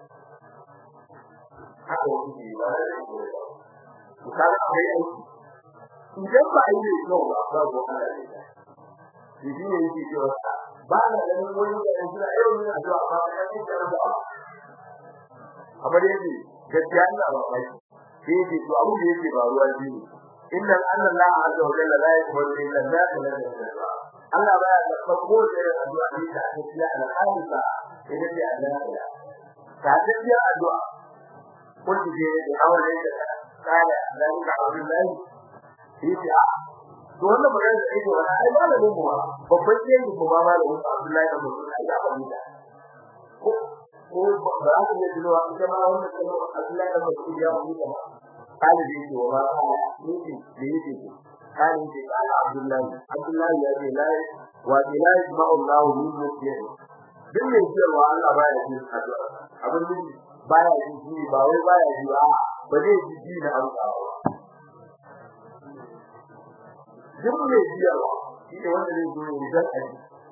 [SPEAKER 1] haka wani ne ba da ko ku ka ga kai aiki idan ba yi ne ko ba ba ko ana ne shi shi ne yake cewa ba na ganin wani da yanzu da yau ne a zuwa ba ka yi da ba amma dai ne gaskiya ina ba kai sai yake to abu da yake faruwa shi ne inna Allah azza wa jalla la yaqbalu illa ma Allah baya da farko da addu'a ne da ake yi a al'ada idan ya Allah ta tafiya addu'a kun ji da aure da kana da ga Allah shi ya to wannan magana da yake wannan ai malamin mu babban yayin mu ba malamin Abdullahi da Musa ya faɗi da ko ko ba za ku yi dole ita ma wannan kalmar Abdullahi da Musa ya faɗi da kalibi ce wa ba yake da yake kan ce kana Abdullahi Abdullahi ya ce la wa la yasma'u Allahu min muslim din ne cewa Allah baya ji addu'a abin da baya ji ba wai baya ji ba ba zai ji ji na Allah duk mai jiyawa shi ne wanda zai zo ya zan aji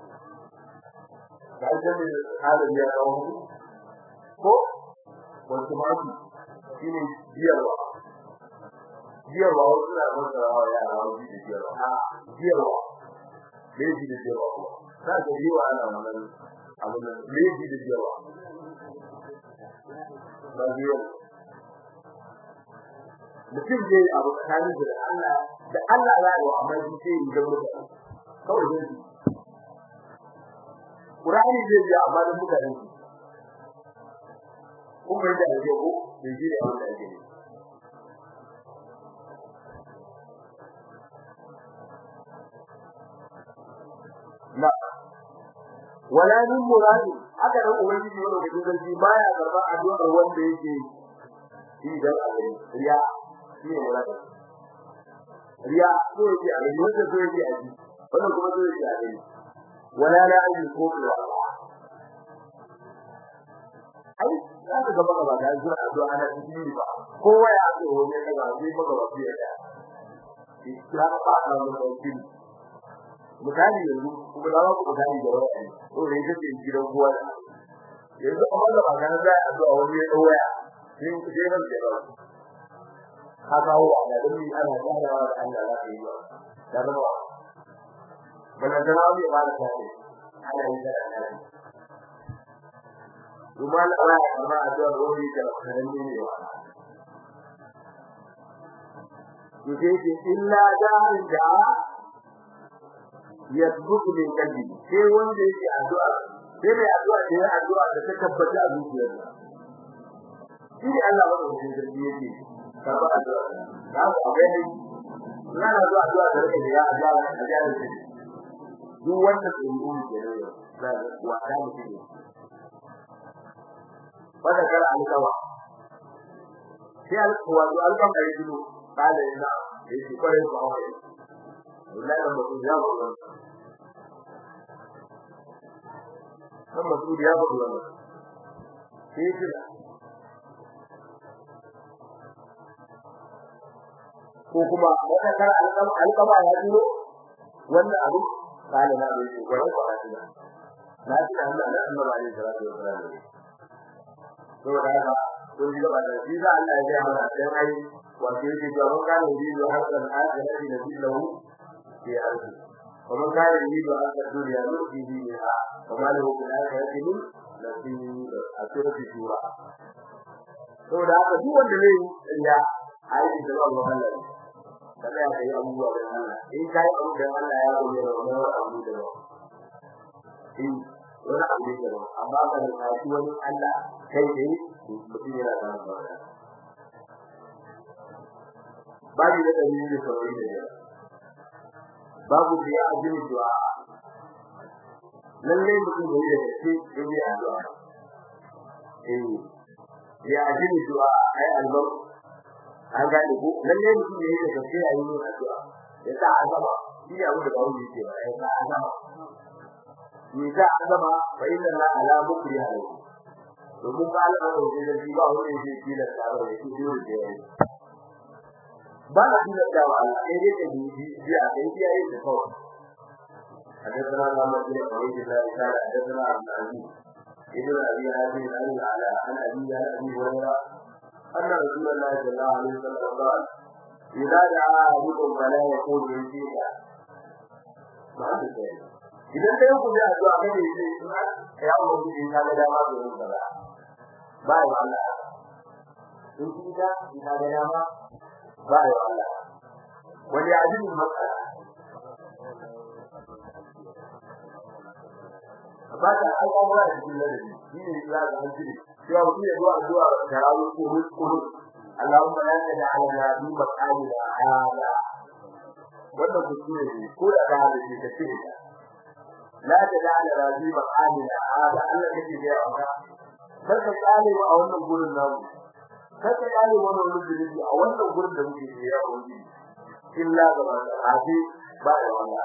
[SPEAKER 1] ga ita ne halin ya kawo ko wasu mafi shi ne jiyarwa jiyarwa wasu na masa rawa yara wani da jiyarwa a jiyarwa leji da jiyarwa kuma za ka yi wa ana wannan abin da leji da jiyarwa ba jiyarwa mutum zai abu tsakanin da Allah da Allah ya yi wa amma shi sai yi dan mutane kawai zai yi Qur'ani zai yi amma da mutane kun bai da yake ko da shi da Allah yake na wala min muradi aka dan ubangiji wanda da gidanci baya karba addu'ar wanda yake shi dan Allah riya shi ne muradi riya so yake a gani wanda so yake a ji wannan kuma so yake a gani wala la ajin ko kuwa ai za ka ga baka ba da zuwa addu'a ana cikin ba kowa ya so wani daga sai baka ba fiye da islam ba da mutum misali yanzu kuma da ku misali da wani ko ne yake gidan kowa yanzu amma da ba ganin da addu'a wani ya waya sai ku je ran da ba ka kawo a da dumi ana tsarawa da Allah za ka yi ba da zama bana da rawu ya bada kai ana yi da Allah kuma Allah ya karba addu'a wani da karami ne wa yake ce illa da'in da yadbuku min kalbi sai wanda yake addu'a sai mai addu'a da ya addu'a da ta tabbata a zuciyarsa shi ne Allah wanda yake karba addu'a da ku gani ina zuwa addu'a da rake ya addu'a da addu'a da duk wanda ke yi ke ne da wata mutum wanda kar alƙawa sai alƙawa to alƙawa kai dinu kale ina yake kware ku hawa wallahi da mutum ya ba wannan kan mutum ya ba wannan sai kira ko kuma wata kar alƙama alƙama ya duro wannan abu kale na da shi kware ku hawa na ji Allah da Allah ne salatu wa salam saboda haka kun ji gaba da shi Allah ya ga mana sai ai wato yake ga mun gane ji da hakan ajiyar da ji lahu في أرضه ومن كان يريد أن الدنيا نؤتي منها وما له في الآخرة من نصيب أسورة الشورى saboda haka duk wanda zai yi ya aiki da Allah Allah kada ya yi abubuwa da Allah in kai abu da Allah ya gode da wani abu da ba in wani abu da ba amma ka da kashi wani Allah kai ne mutum yana da ba babu da dalili da sauri da yawa babu da ya ajin du'a lalle mutum da yake da shi in ya addu'a eh ya ajin du'a ai albar an ga ku lalle mutum da yake da shi a yi addu'a ya sa azaba shi ne abu da bawo yake ba ya sa azaba ni sa azaba fa inna la ala mukri alayhi domin ba Allah da shi da shi ba wani shi shi da tsaro da shi dole da yayi ba na da dawa Allah sai dai da shi shi a kai yayi da kawai حدثنا محمد بن عبيد الله قال حدثنا عبد العزيز ابن ابي هاشم عن على عن ابي عن ابي هريره ان رسول الله صلى الله عليه وسلم قال اذا دعا احدكم فلا يقول يزيد ما هذا idan dai ku da addu'a kai ne sai ya mu ji ina da dama da yin kaza ba ya Allah in ki da ina da dama ba ya Allah wani ajin matsala ba ta al'amura da cikin ladabi shi ne ya ga hankali cewa mutum ya zuwa zuwa tarawih ko ruskuru Allahumma la taj'al lana bi maqamina hada wannan kuskure ne ko da ka da shi kace la taj'al lana bi maqamina hada Allah yake da yawa kar ka tsale mu a wannan gurin namu kar ka tsale mu wannan gurin a wannan gurin da muke da yawa illa ga hadi ba da wannan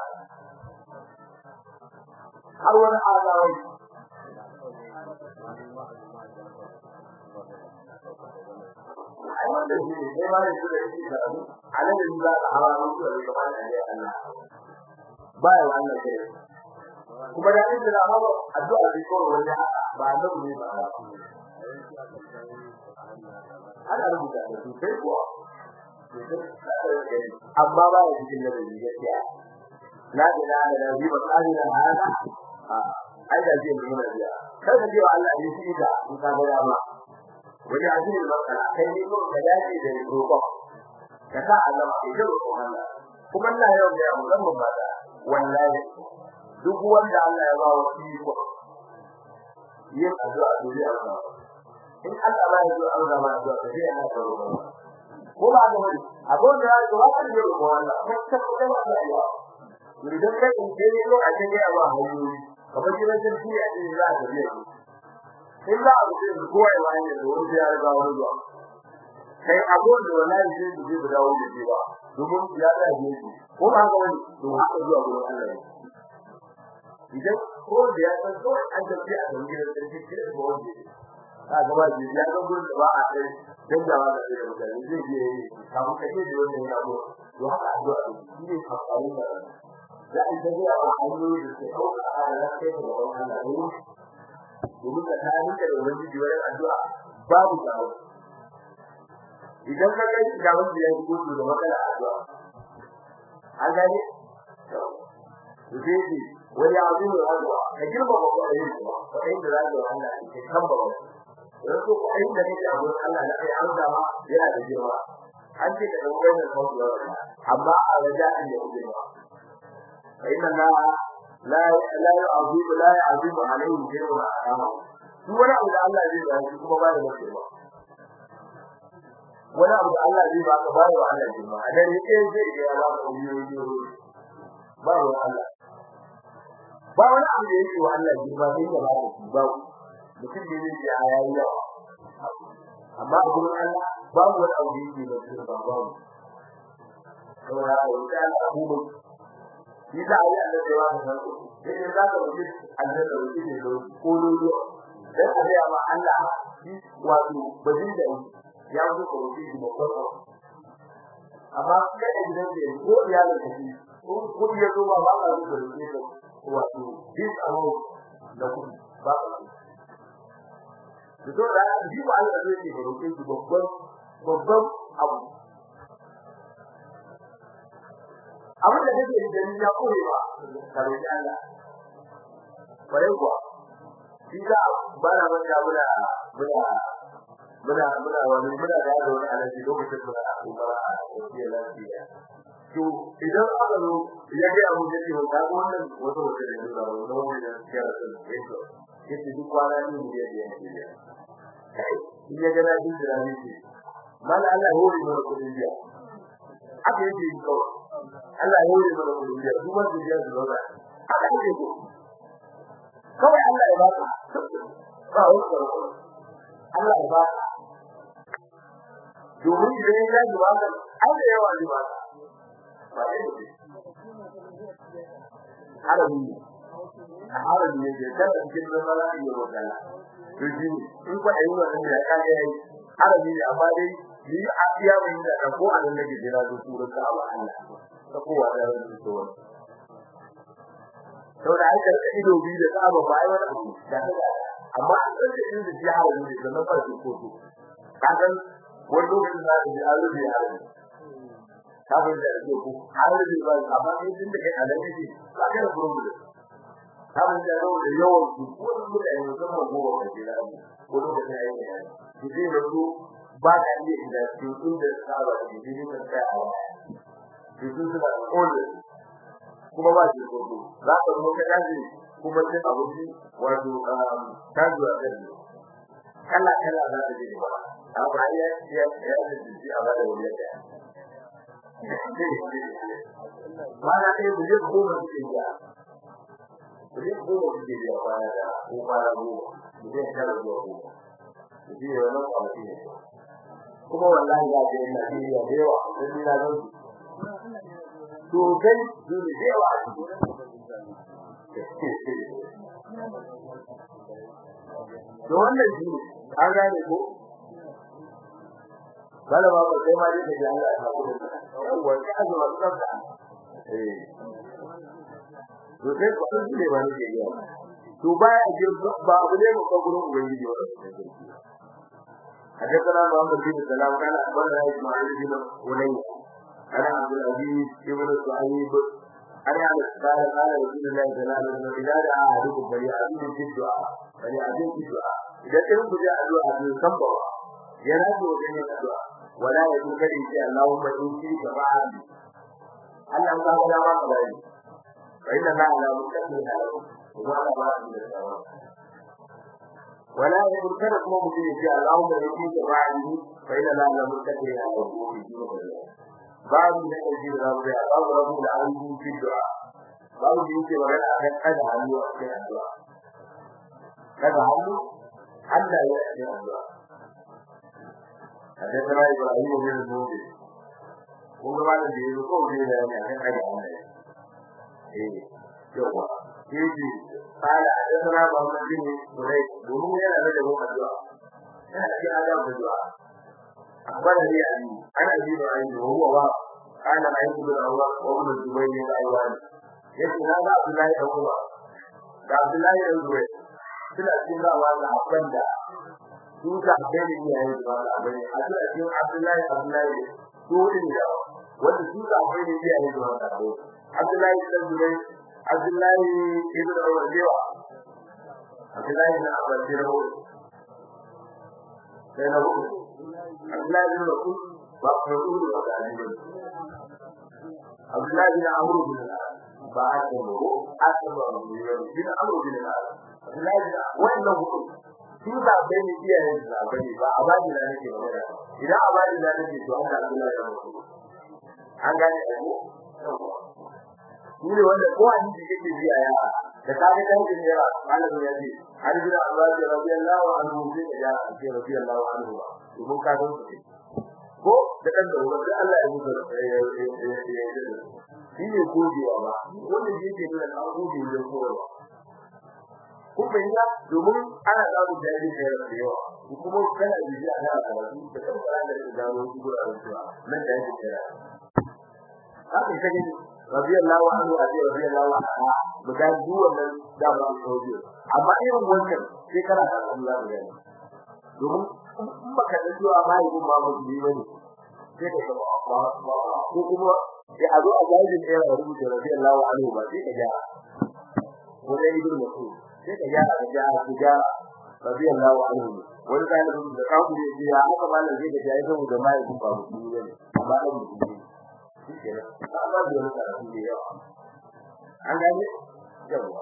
[SPEAKER 1] har wani azawai ai wanda shi ne sai ma yanzu da shi da abu anan da za ka hawa musu da kamar da ya Allah ba ya wannan kai kuma da inda da hawa addu'a da ko wanda ba da ne ba ana rubuta da su sai kuwa amma ba ya cikin da gaskiya la ilaha illa huwa al-qadir hada ai da zai nuna biya kada ji Allah ya shi da in ka ga dama wani azumi makala kai ne ko ka dace da roƙo ka sa Allah ya ji roƙo Allah kuma Allah ya yi mu zan ba da wallahi duk wanda Allah ya ba wa iko yin addu'a dole Allah in Allah ba ya zo Allah ba ya sai ya ka roƙo ko ba ga wani abun da ya zo ka ji roƙo Allah kai ka da Allah ya idan kai in je ne a cikin yawa hanyoyi kamar gidan sarki a cikin za a gabe shi in za a gabe shi kowa ya wani da wani ya riga wani zuwa kai abun da wallahi zai ji da dawo da shi ba domin ya da ji shi ko ba ga wani to haka zuwa gurin Allah idan ko da ya san ko an tafi a cikin gidan sarki sai ko wani ka ga wani ya ga gurin da ba a kai dan da ba da shi mutane zai je kamun kace da wannan ya go to haka addu'a shi ne amfani da za a ta zuwa a hanyoyi da ke ɗauka a lafiyar da wani Allah ne domin ka ta rinka da wani jiwayen addu'a babu tsaro idan ka ga ga wanda ya gudu da matsala addu'a an gane to sai ji wani abu ne addu'a ka girma ba ko ayi ba ko ayi da zai Allah ke kan ba dan ko ayi da kake abu Allah da kai an dama yana da girma an ce ka dauko wannan kawai amma a raja'in da girma فإن الله لا لا يعظم لا يعظم عليه شيء أمامه wani abu da Allah zai ba shi kuma ba da mace ba wani abu da Allah zai ba ka ba da Allah ji ba dan yake zai ga ya ba ku yi yi ba wa Allah ba wani abu da yake wa Allah ji ba sai ya ba ku ba mutum ne ne ya yayi yawa amma a gurin Allah babu wani abu da yake da shi ba ba saboda haka wuta Allah shi da ayi Allah da yawa da su sai da ka wuce Allah da wuce ne da ko lolo dan a ya ma Allah shi wato bazin da ya wuce ko wuce shi ba ko amma kai da gidan da ko ya da shi ko ko ya zo ba ba ka da wuce ko wato this amount da ku ba ka to da shi ba Allah zai ce ko wuce shi babban babban abu abin da kake da ni ya kore ba kare da Allah bare kuwa shi da ba na ban da muna muna muna muna wani muna da yaro wani alaji lokacin da kuma a cikin lafiya to idan aka zo ya ga abu da ke wata wannan wato wata da ne da wani da ke da su yake yake duk kwana ne da yake yake in ya ga na jin da ne ce mala Allah ya hore mana kudin biya aka yake yi kawai Allah ya hore mana kudin biya duk wanda ya zo da aka yake ko kawai Allah ya ba ka ba wani Allah ya ba ka domin idan ya ji ba ka ai da yawa ji ba ba ne harabi harabi ne da kada cikin zama ya roƙa to shi in ko ayi wannan da ka ga yayi harabi ne amma dai ni a iya mai da ka ko a nan nake jira da su da Allah ta ko wa da su to to da aka rika ido bi da tsaba ba ai wani abu da amma an tsaye in da ji harabi ne da nan farko ko to kagan wani lokacin da ji harabi harabi kafin da ake ku har da ba amma in din da kai alaji ne ba ka da gurin da kafin da rawo da yawan su ko da da yanzu kuma gowa da jira ko da da yayi ne ki ji da su ba ka iya inda su sun da saba da ji ne kan kai a ki su da kole kuma ba shi ko za ka zo ka dace kuma cin abinci wato tajuwa da ni kala kala za ta ji ba amma ya ya ya ji a ba da wani da mana ɗaya da zai koma cikin ya zai koma cikin ya baya da ko baya goma da zai kara zuwa goma da zai yi wani kwanaki ne kuma wallahi za ta yi Najeriya da yawa don ni na zan su sosai su ne da yawa a da wannan shi ne an gane ko bala ba sai ma dai da Allah ya haƙura yawa sai a zuwa tsafta eh to sai ko an ne ba ne ya to baya jin ba abu ne mu ko gurin ubangiji wa حدثنا محمد بن سلام قال اخبرنا اسماعيل بن ولي انا عبد العزيز بن سعيد انا قال قال رسول الله صلى الله عليه وسلم اذا دعا احدكم فليعزم في الدعاء فليعزم في الدعاء اذا كان بجاء الدعاء بالصبر ينادي وجه الدعاء ولا يقول كذي شيء اللهم إن شئت فعل Allah ta ga ma ka dai fa inna la la mutakin da wa la ba da sawa wala yaqul kana kuma mutum ya ce Allahumma inni ta'ala fa inna la la mutakin da wa babu da kaji da rabu da babu rabu da an yi fi du'a babu da yake magana akan kada hannu a cikin addu'a kada hannu Allah ya yi addu'a حدثنا ابراهيم بن المنذر kuma malam da yazo ko ne da yana kan kada Allah eh yawa yaji qala hadathana Muhammad bin Suray domin yana da dawo addu'a yana cikin adab addu'a akbar ali ali ana ji da ayi da huwa wa kana ayi da Allah wa ibn Zubayr bin Aywan yace na ga Abdullahi da kuma da Abdullahi da Zubayr suna cikin dawa da abanda su ka gani ne yayin da Allah bane a cikin Abdullahi Abdullahi ko din da wanda su ka gani ne yayin da Allah Abdullahi ibn Zubayr Abdullahi ibn Umar dewa Abdullahi ibn Abbas dewa sai na hudu Abdullahi ibn Rasul ba Rasul ba da ne Abdullahi ibn Amr bin ba a ce ko a ce ba bin Amr bin Abdullahi wannan hudu su da bai ne iyayen da bai ba a bani da nake magana idan a bani da nake to Allah Allah ya mutu an gane ko ne wanda ko an ji yake biya ya da kage dan din ya Allah ya ji har bi Allah ya rabbi Allah wa anhu bi ya ce rabbi Allah wa anhu to mun ka don su ko da kan da wanda Allah ya mutu shi ne godewa ba wanda yake da gode da kowa kun fahimta domin ana samun jahilin da yawa da yawa kuma kana bibiya ana karatu da kan fara da gano su guraren cewa nan da yake kira haka ita gani radiyallahu anhu abi radiyallahu anha buga duk wannan da ba su sauke amma irin wannan sai kana da Allah da yana domin in baka da cewa ba yi kuma ba su yi bane sai ka ba ko kuma ya azo a jahilin ɗaya ya rubuta radiyallahu anhu ba sai ka gyara wani ibn mas'ud sai ka gyara ka gyara ka gyara radiyallahu anhu wani dalibin da kawo ne ya haka malam zai ga yayi saboda mai kun ba mutum ne amma dan mutum ne shi kenan amma da wani karatu ne yawa an gane yawa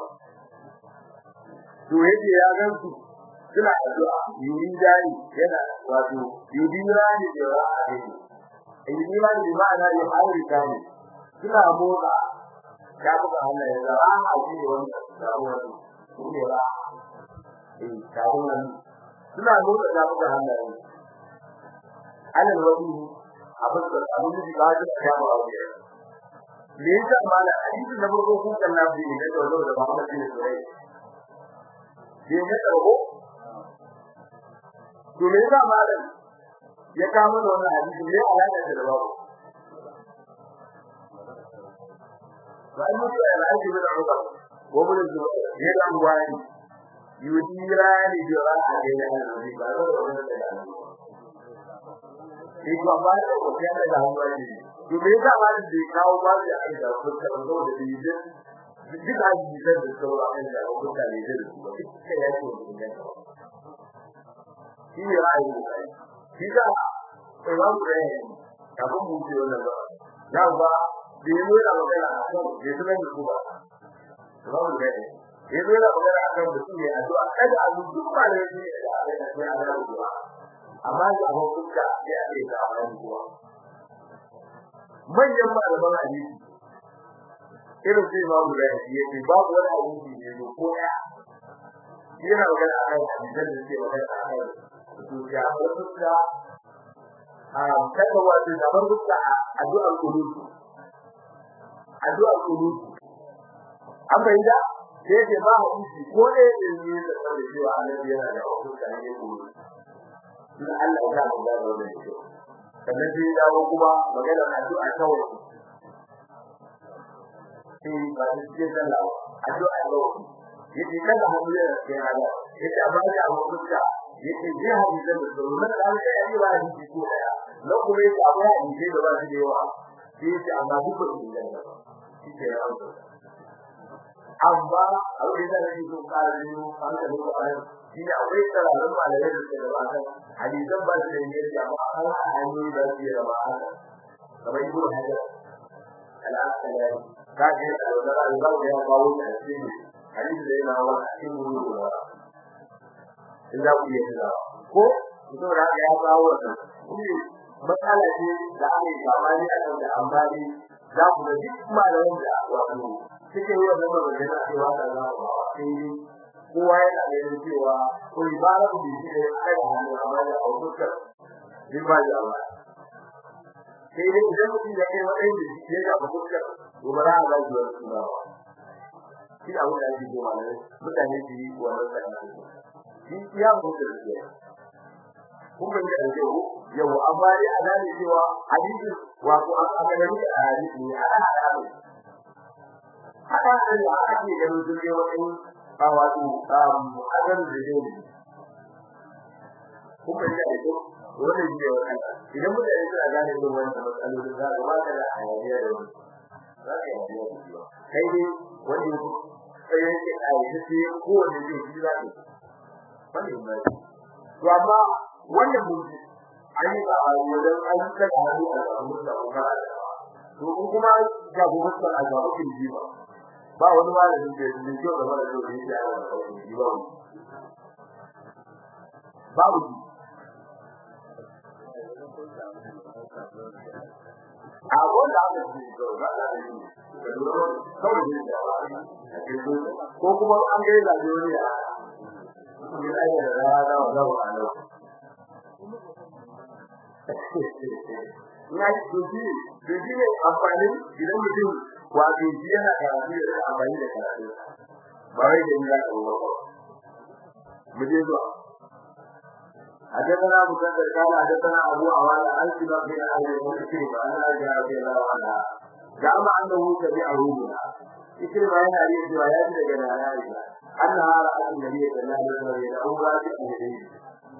[SPEAKER 1] to yake ya gansu suna addu'a yuri dai yana wato yuri rani da ra'ayi yuri rani da ma'ana ya hauri kani suna motsa ya buga Allah ya zara a cikin wannan sabuwar ne ra eh kawun suna motsa ya buga Allah ya alal wani abin da abin da ba shi da ba wani me yasa mala hadisin da farko kun kan nabi ne da dole da Muhammad bin Sulaiman je ne dago to me yasa mala ya kama da wannan hadisi ne alaka da babu وأن يطلع العيش من عمر ومن الزبير يدعم واني يديران جراح بين النبي بعد Iko amma da kokiya da hanwani. To me yasa ba da kawo ba da ai da kuka da da bidin. Duk da yi da sauran ai da kuka ne da su ba. Sai ya ce mun ga. Shi ne ra'ayi ne. Shi da Imam Rai kafin mu ce wannan ba. Na ba da yi nuna magana a kan da su nan su ba babu da ne yi nuna magana a kan da su ne addu'a kada a duk ba da ne da a da sai a da addu'a amma da abun kuka ya ce da amana kuwa manyan malaman hadisi irin sai babu da ne yake babu wani hadisi ne ko koya yana magana a kan hadisan da ke magana a kan su ya kuka a kada wato da barkuta addu'ar kunutu addu'ar kunutu an bayyana sai ke ba mu shi ko ne ne da saboda cewa annabi yana da hukunta ne kunutu in Allah ya ba da wannan shi sannan sai dawo kuma magana addu'a kawai sai ba shi ke sallah addu'a kawai yake kada mu yi sai hada yake amma da hukunta yake je hadisan da sun da Allah ya yi ba shi ko daya na kuma yake akwai hadisi da ba shi da yawa sai yake amma duk ba su da shike ya auto amma abin da nake so ka yi an da ku ai shi ne akwai tsararin malamai da suke da ba kan hadisan ba su da yake amma an hanyoyi da su da ba haka kamar ibnu hajar al-asqalani ka ji da wannan al-babu ya kawo da shi hadisi da yana wa cikin ruwa in za ku yi da ko to da ya kawo wannan matsala ce da ake samani a kan da amfani za ku da duk malamin da wato suke yi wannan magana cewa da za ku ba sai kowa yana ganin cewa ko ibara ku shi ne kai da hannu amma da autukar din ba ya ba sai dai idan mutum ya kai wani da shi ya ga autukar to ba za a ga zuwa suna ba shi abu da yake cewa ne mutane su yi wannan sai shi ya mutu da shi kun ga da yau yau amma dai a gane cewa hadisi wato aka ga ni a hadisi ne a hada ne hada ne da ake ganin sun yi wani a wato um agan da dai kun ga da yau wannan ne wannan idan mutane suna gane irin wannan matsalolin za ga ba ka da hayaniya da wani za ka yi hayaniya da shi kai dai wani sai yake a yi sai kowane zai ji za ka wannan ne to amma wannan mutum an yi ba a wajen an ta da hannu a samun da kuma to in kuma ga gobe a ga mutum ji ba ba wani malamin da ya ji da mara da ya ji a wannan ji ba babu ji a wanda aka ji ga ga da ji kawai ji da ko kuma an ga da duniya kuma ai da rana da wannan na dubi dubi ne amfani idan mutum wato shi yana karatu da amfani da karatu ba wai da ni za ka ba mu je zuwa حدثنا ابو بكر قال حدثنا ابو عوانة عن سباق بن اهل المسلم عن عائشة رضي الله عنها زعم انه تبعه بها يكرم هنا هذه الروايات لجنا عائشة انها رأت النبي صلى الله عليه وسلم يدعو راجع اليه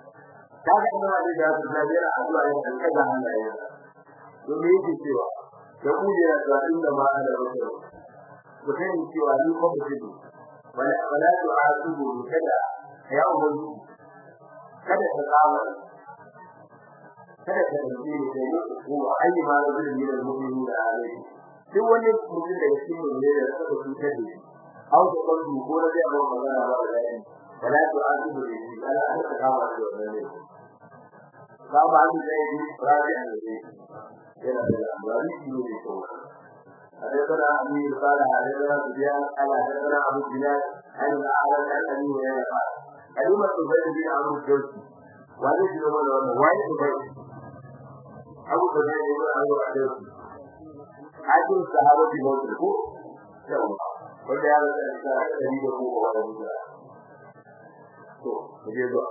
[SPEAKER 1] kaga ina da da da yana addu'a yana kaza Allah ya domin yake cewa da kujera da inda ma ana rubuta ku sani cewa ni ko mutum wala wala tu asubu kada ya ubangi kada ka kawo kada ka dauke ni da ni ko ayi ma da zai yi da mu'mini da alai duk wani mutum da yake mun ne da saka cutar da shi au da kan ko da zai ba magana ba da shi wala tu asubu da shi ala an ka kawo da wannan ne ka ba ni da yi rabi an da shi yana da amfani shi ne ko حدثنا أبي قال حدثنا سفيان قال حدثنا أبو بلال عن الأعرج عن أبي هريرة قال كلمة زبير بن عمرو الجوزي وهذا شنو هو وين زبير أبو زبير بن عمرو الجوزي حاكم الصحابة في موت الكوف wanda ya rasa da dari da kuma wanda muka to je zuwa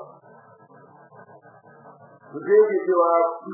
[SPEAKER 1] to je ke cewa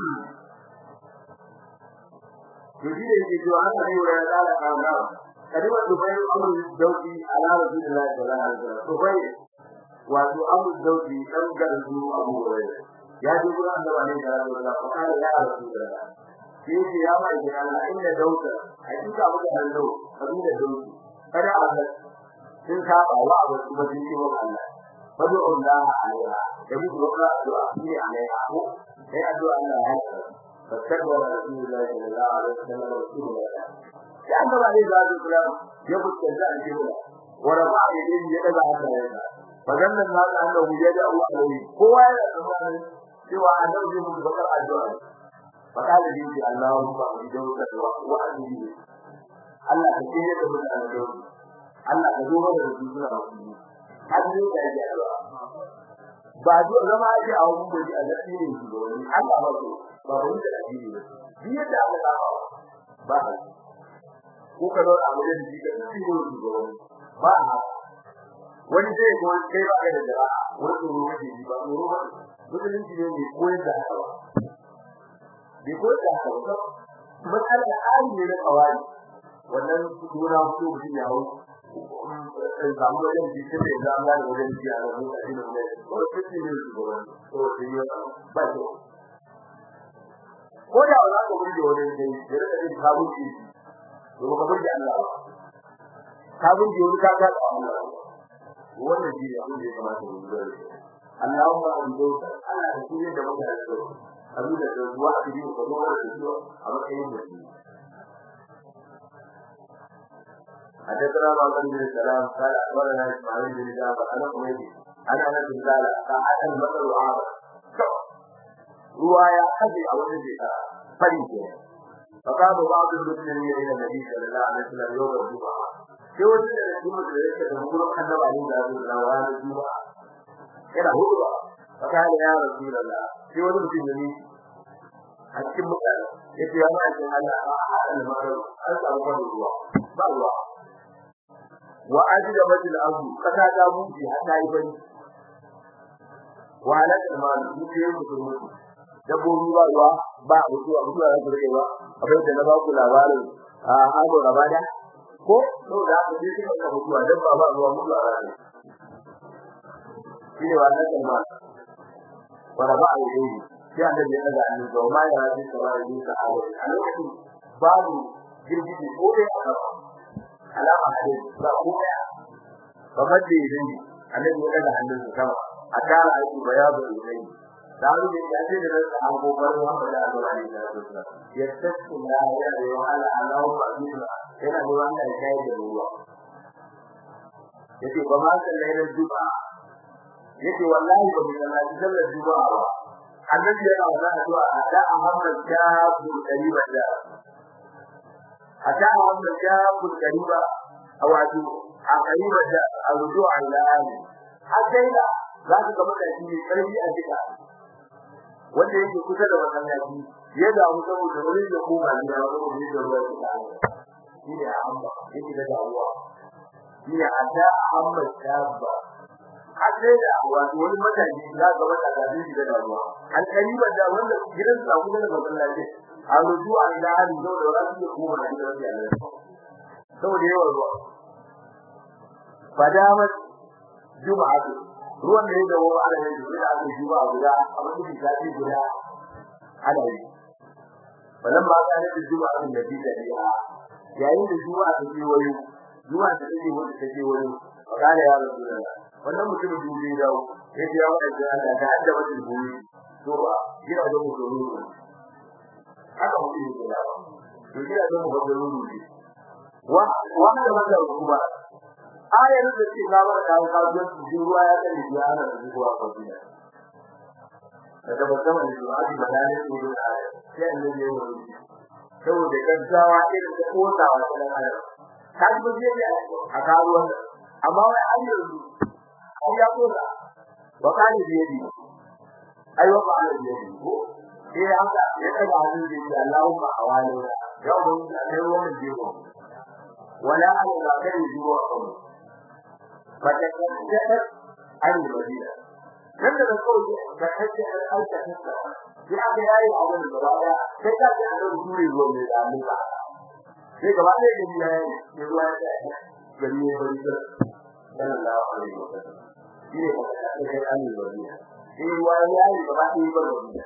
[SPEAKER 1] Jadi da yake cewa an yi wa ya da kana kalmar dubai amru dauki ala rasulullahi sallallahu alaihi wasallam dubai wato amru dauki dan garzu abu hurairah ya ji gurin annabi ne da Allah fa kana ya rasulullah shi ce ya mai da Allah inda dauka hakika muka hallo kabila dauki kada Allah sun ka ba wa abu kuma sun ce wa Allah fadu Allah alaiha da bi ko ka addu'a ne alaiha ko sai addu'a Allah ya فاستكبر رسول الله صلى الله عليه وسلم رسول الله لأنه عليه الصلاة والسلام يبت كذاء الجملة ورفع يديه يدعى حتى يدعى فظن الناس أنه يدعو عليه هو يدعو سوى أنه يمت بكر الدعاء فقال به اللهم بجوزك وأنه Allah ka kire da mutane da Allah ka zo mana da suna musulmi har ne da ya addu'a ba zuwa zama ake a wurin gobe a gaske ne shi wani Allah ba so ba wani da addini ba bi yadda aka saba ba ha ko ka zo a wajen ji da shi ne shi wani ba ha wani sai ko kai ba ka da dara wani tsoro kake ji ba tsoro ba musulunci ne mai koyar da haka ba bai koyar da haka ba matsalar da hali ne na kawai wannan dora ko mutum ya hau samu wajen jikin da za a gane wajen jiya a rabu a cikin wani ko cikin ne su gaba ko su yi ba ce ko da za ka burge wajen dai ya rika yin kabun ji to ka burge Allah ba kabun ji wani ka ka da Allah wannan ji abin da ya kamata mu lura da Allahumma abudauka Allah da shi da muka da su abin da zuwa a cikin ko da su a matsayin mutum حدثنا معقل بن السلام قال اخبرنا اسماعيل بن جعفر انا حميدي انا انس قال ساعه المطر عابر رواية أبي أو نبي فريق فقام بعض المسلمين إلى النبي صلى الله عليه وسلم يوم الجمعة في وجود الجمعة التي تقول أن عليه ذلك الأوان الجمعة إلى هو فقال يا رسول الله في وجود المسلمين أكتب مثلا يتي يا معي أنا أحد المطر أنت أبو الله بالله وأجلبت الأرض فكذا ممكن حتى يبني وعلى المال يجي musulmi dabbobi ba ruwa ba mutuwa mutuwa za su rike ba abin da na ba ku labarin a hado rabada ko to da ku ji kuma ka mutuwa dabba ba ruwa mutuwa ba ne shi ne wannan kalma wala ba a yi sai annabi ya daga annabi ga ma ya rabi kamar yin sahaba a lokacin babu girgiji ko dai a gaba alama hadin ba ko daya kamar da yin annabi ya daga hannun sama a tara aiki bayadu ilai dawo da ya ce da rasa an gobar Muhammad da Allah ne da su ya tsaka da ya da ya ala Allah ba ni yana da wanda ya kai da ruwa yace ba ma sallai da duba yace wallahi ba mu sallaci sallar duba ba annabi yana wannan addu'a da Muhammad ya bu kariba da ata Muhammad ya bu kariba wato a kariba da arju'a ila ali har sai da za ka ga mutane ne karfi a jika wanda yake kusa da masallaci ya damu saboda wani da koma gida ko ne da ruwa da shi ne amma yake da damuwa shi ne adda amma tabba hadde da wato wani mataji za ga wata da shi da damuwa an kariba da wanda gidan sa kusa da masallaci a ruju an da hali da wani da koma gida da Allah saboda yawan ruwa fadamat juma'atu ruwan da ya dawo ana yin da aka ji ba guda abin da ya ji guda ana yi wannan ba ka da juma'a din da bida ya yayin da juma'a ta ce wayo juma'a ta ce wanda ta ce wayo kana ya rasulullah wannan mutum dubi da ya ji yawa da Allah da hadda wani dubi to ba gida da mu dole haka mutum ne da to gida da mu dole ne wa wanda wanda kuma ayar da ce ga ba da ka ga ruwa ya tsare ya ana da ruwa ko gida daga mutum da zuwa da madani ko da ayar sai annabi ya yi saboda gaggawa irin da kotawa ta dan adam ta ji ba zai a karuwan amma wai an yanzu an ya kota wa kana biyadi ai wa kana biyadi ko sai haka ya daga hannun da ya Allahumma awali ya mun da kai wannan jibo wala an la kai jibo a kan ba ta kaddata an madina nan da kawai ka kace an aika ta sai aka yayi abin da ba da sai ka ji an dure ruwa ne da mun ba sai gaba ɗaya da ya yi sai ruwa ya gari ne bari da sallallahu alaihi wasallam shi ne ba ta kai an yi bari sai ruwa ya yi gaba ɗaya ba bari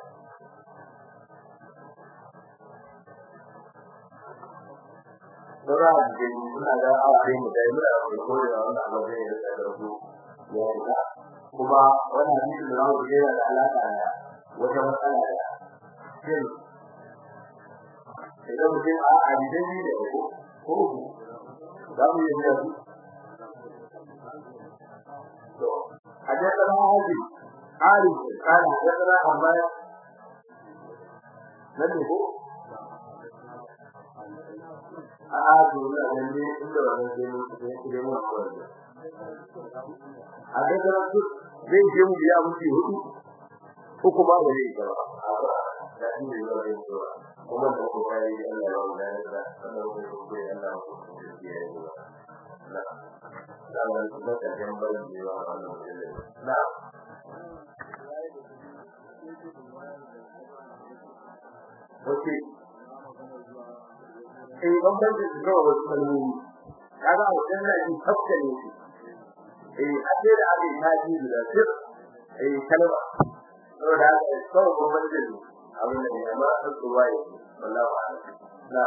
[SPEAKER 1] Dora da suna ga aure mu dai muna da ko da wannan abu da ya da su ya yi kuma wannan hadisi da zamu ga da alaka da wata matsala da shin idan mutum a adidan ne da ko ko za mu yi da su to hadathana hadi ali kana hadathana amma nan ne ko a dole ne inda wannan sai mun sai kire mu ko a hadathana su zai je mu biya mutu hudu ko kuma ba zai ba da shi ne ba zai ba kuma da ko kai Allah ya wanda ya da Allah ya ko kai Allah ya ko na da wannan da ta jambar da yawa wannan na Oke. Eh bambanci da kawai wasu kalmomi. Kaga a wajen nan in tafka ne shi. Eh ake da ake taji da sir. Eh kalma. Saboda haka kawai bambanci ne. Abin da ne amma an tsuwa ne. Wallahi a'lam. Na.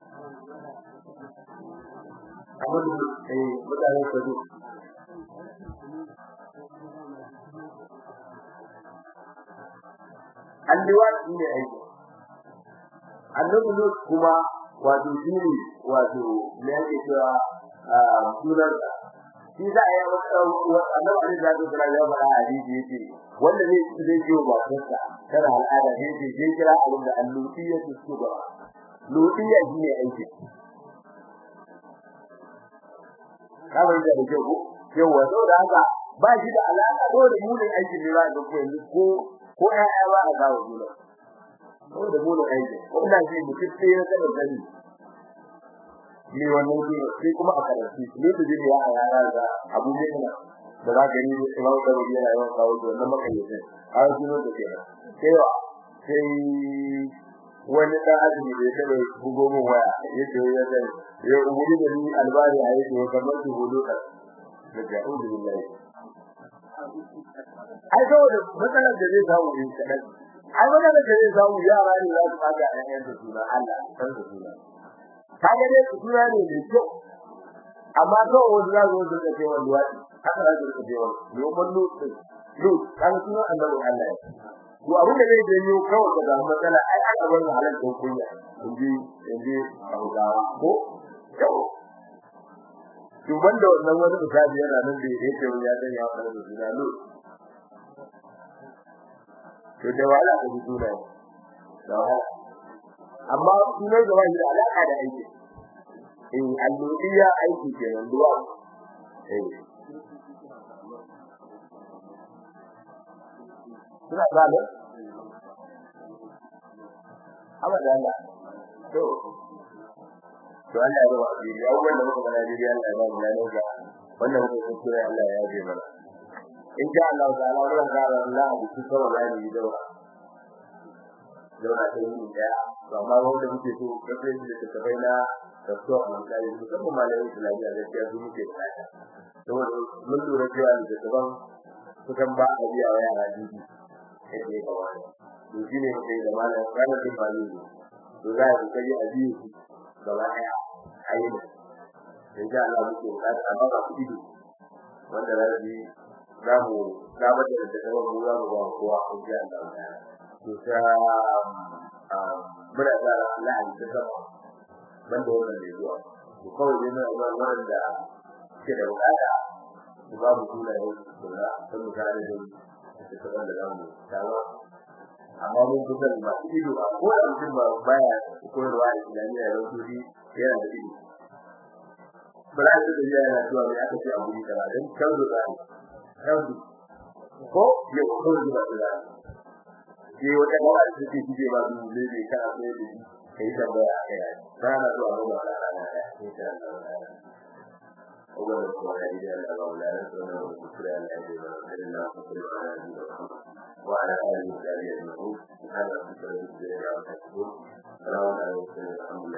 [SPEAKER 1] Abin da eh mutane su zo. Alliwa shi ne aiki. Annabi Lut kuma wato shi ne wato me yake cewa sunan shi za a yi annabi Ali da zai kira ba hadisi yake wanda ne zai yi wa kansa kana al'ada ne zai je kira abin da allutiyya su su ba lutiyya shi ne aiki ka bai da ke ko yawa saboda haka ba shi da alaka ko da munin aiki ne ba ga ko yanzu ko ko ƴaƴa ba a gawo dole ko da munin aiki ko da shi mutum sai ya kada gani ne wannan shi sai kuma a karanci ne da jini ya yara da abu ne kana da za ka yi imam da wani yana yawan kawo da wannan makayyacin a wasu ne da kenan sai wa sai wani dan azumi da ya taba bugo min waya yace ya ga ya umuri da ni albari a yake kamar su hudu ka daga ubi billahi ai saboda matsalar da zai samu in kadan ai matsalar da zai samu yara ne za su kaga ayyan da suna Allah san da suna kaga dai su suna ne da kyau amma to wanda za su zo da cewa luwadi haka za su cewa yoman lutu lut kan suna annabi Allah to abin da zai janyo kawai da matsala ai aka bar halal ko kunya inji inji Hausawa ko yau to banda wannan wani misali yana nan da yake ya dan ya fara da suna lut to da wala da suna da wala amma sunan da wani da alaka da aiki in alludiya aiki kenan duwa eh suna gane amma da Allah to to Allah ya ba shi ya wanda muka gana dai Allah ya ba mu lafiya ga wannan muka kuskure Allah ya yaje mana in sha Allah ta'ala wannan gara Allah da shi kawai ya yi daura daura ta yi da amma wanda muke so kace shi da tabai na doktor mun kai musamman malamin Islamiyya da ya zo muke da saboda mun lura cewa da taban kusan ba a biya wa yara dubi yake ga wani to shine muke da malam ranar din ba ne to to za ku kai a biyu gaba daya ayi ne insha Allah muke bukata amma ba ku ido wanda za su yi za mu samar da da kawai mu za mu ba kowa ko ji Allah to ta muna da Allah da sama banda wannan ne zuwa to kawai ne na wanda ke da bukata ku ba mu kula da kula sun mu kare da da kaban da zamu tawa amma mun kusa da masu ido a ko da mutum ba baya koyarwa a islamiyya da wuri yana da ido ba za su da yana zuwa mai aka ce a guri kaza don canzo da canzo ko ya ko da da ke wata gawa da take shige ba su ne ne kana so da kai da ba a kai ba na zuwa ba ba na na insha Allah أولا وعلى إلى الأولى رسولنا وذكرى الأجل وإلا فصل على نبينا وعلى آله وصحبه أجمعين سبحان ربك رب العزة عما يصفون سلام على المرسلين الحمد لله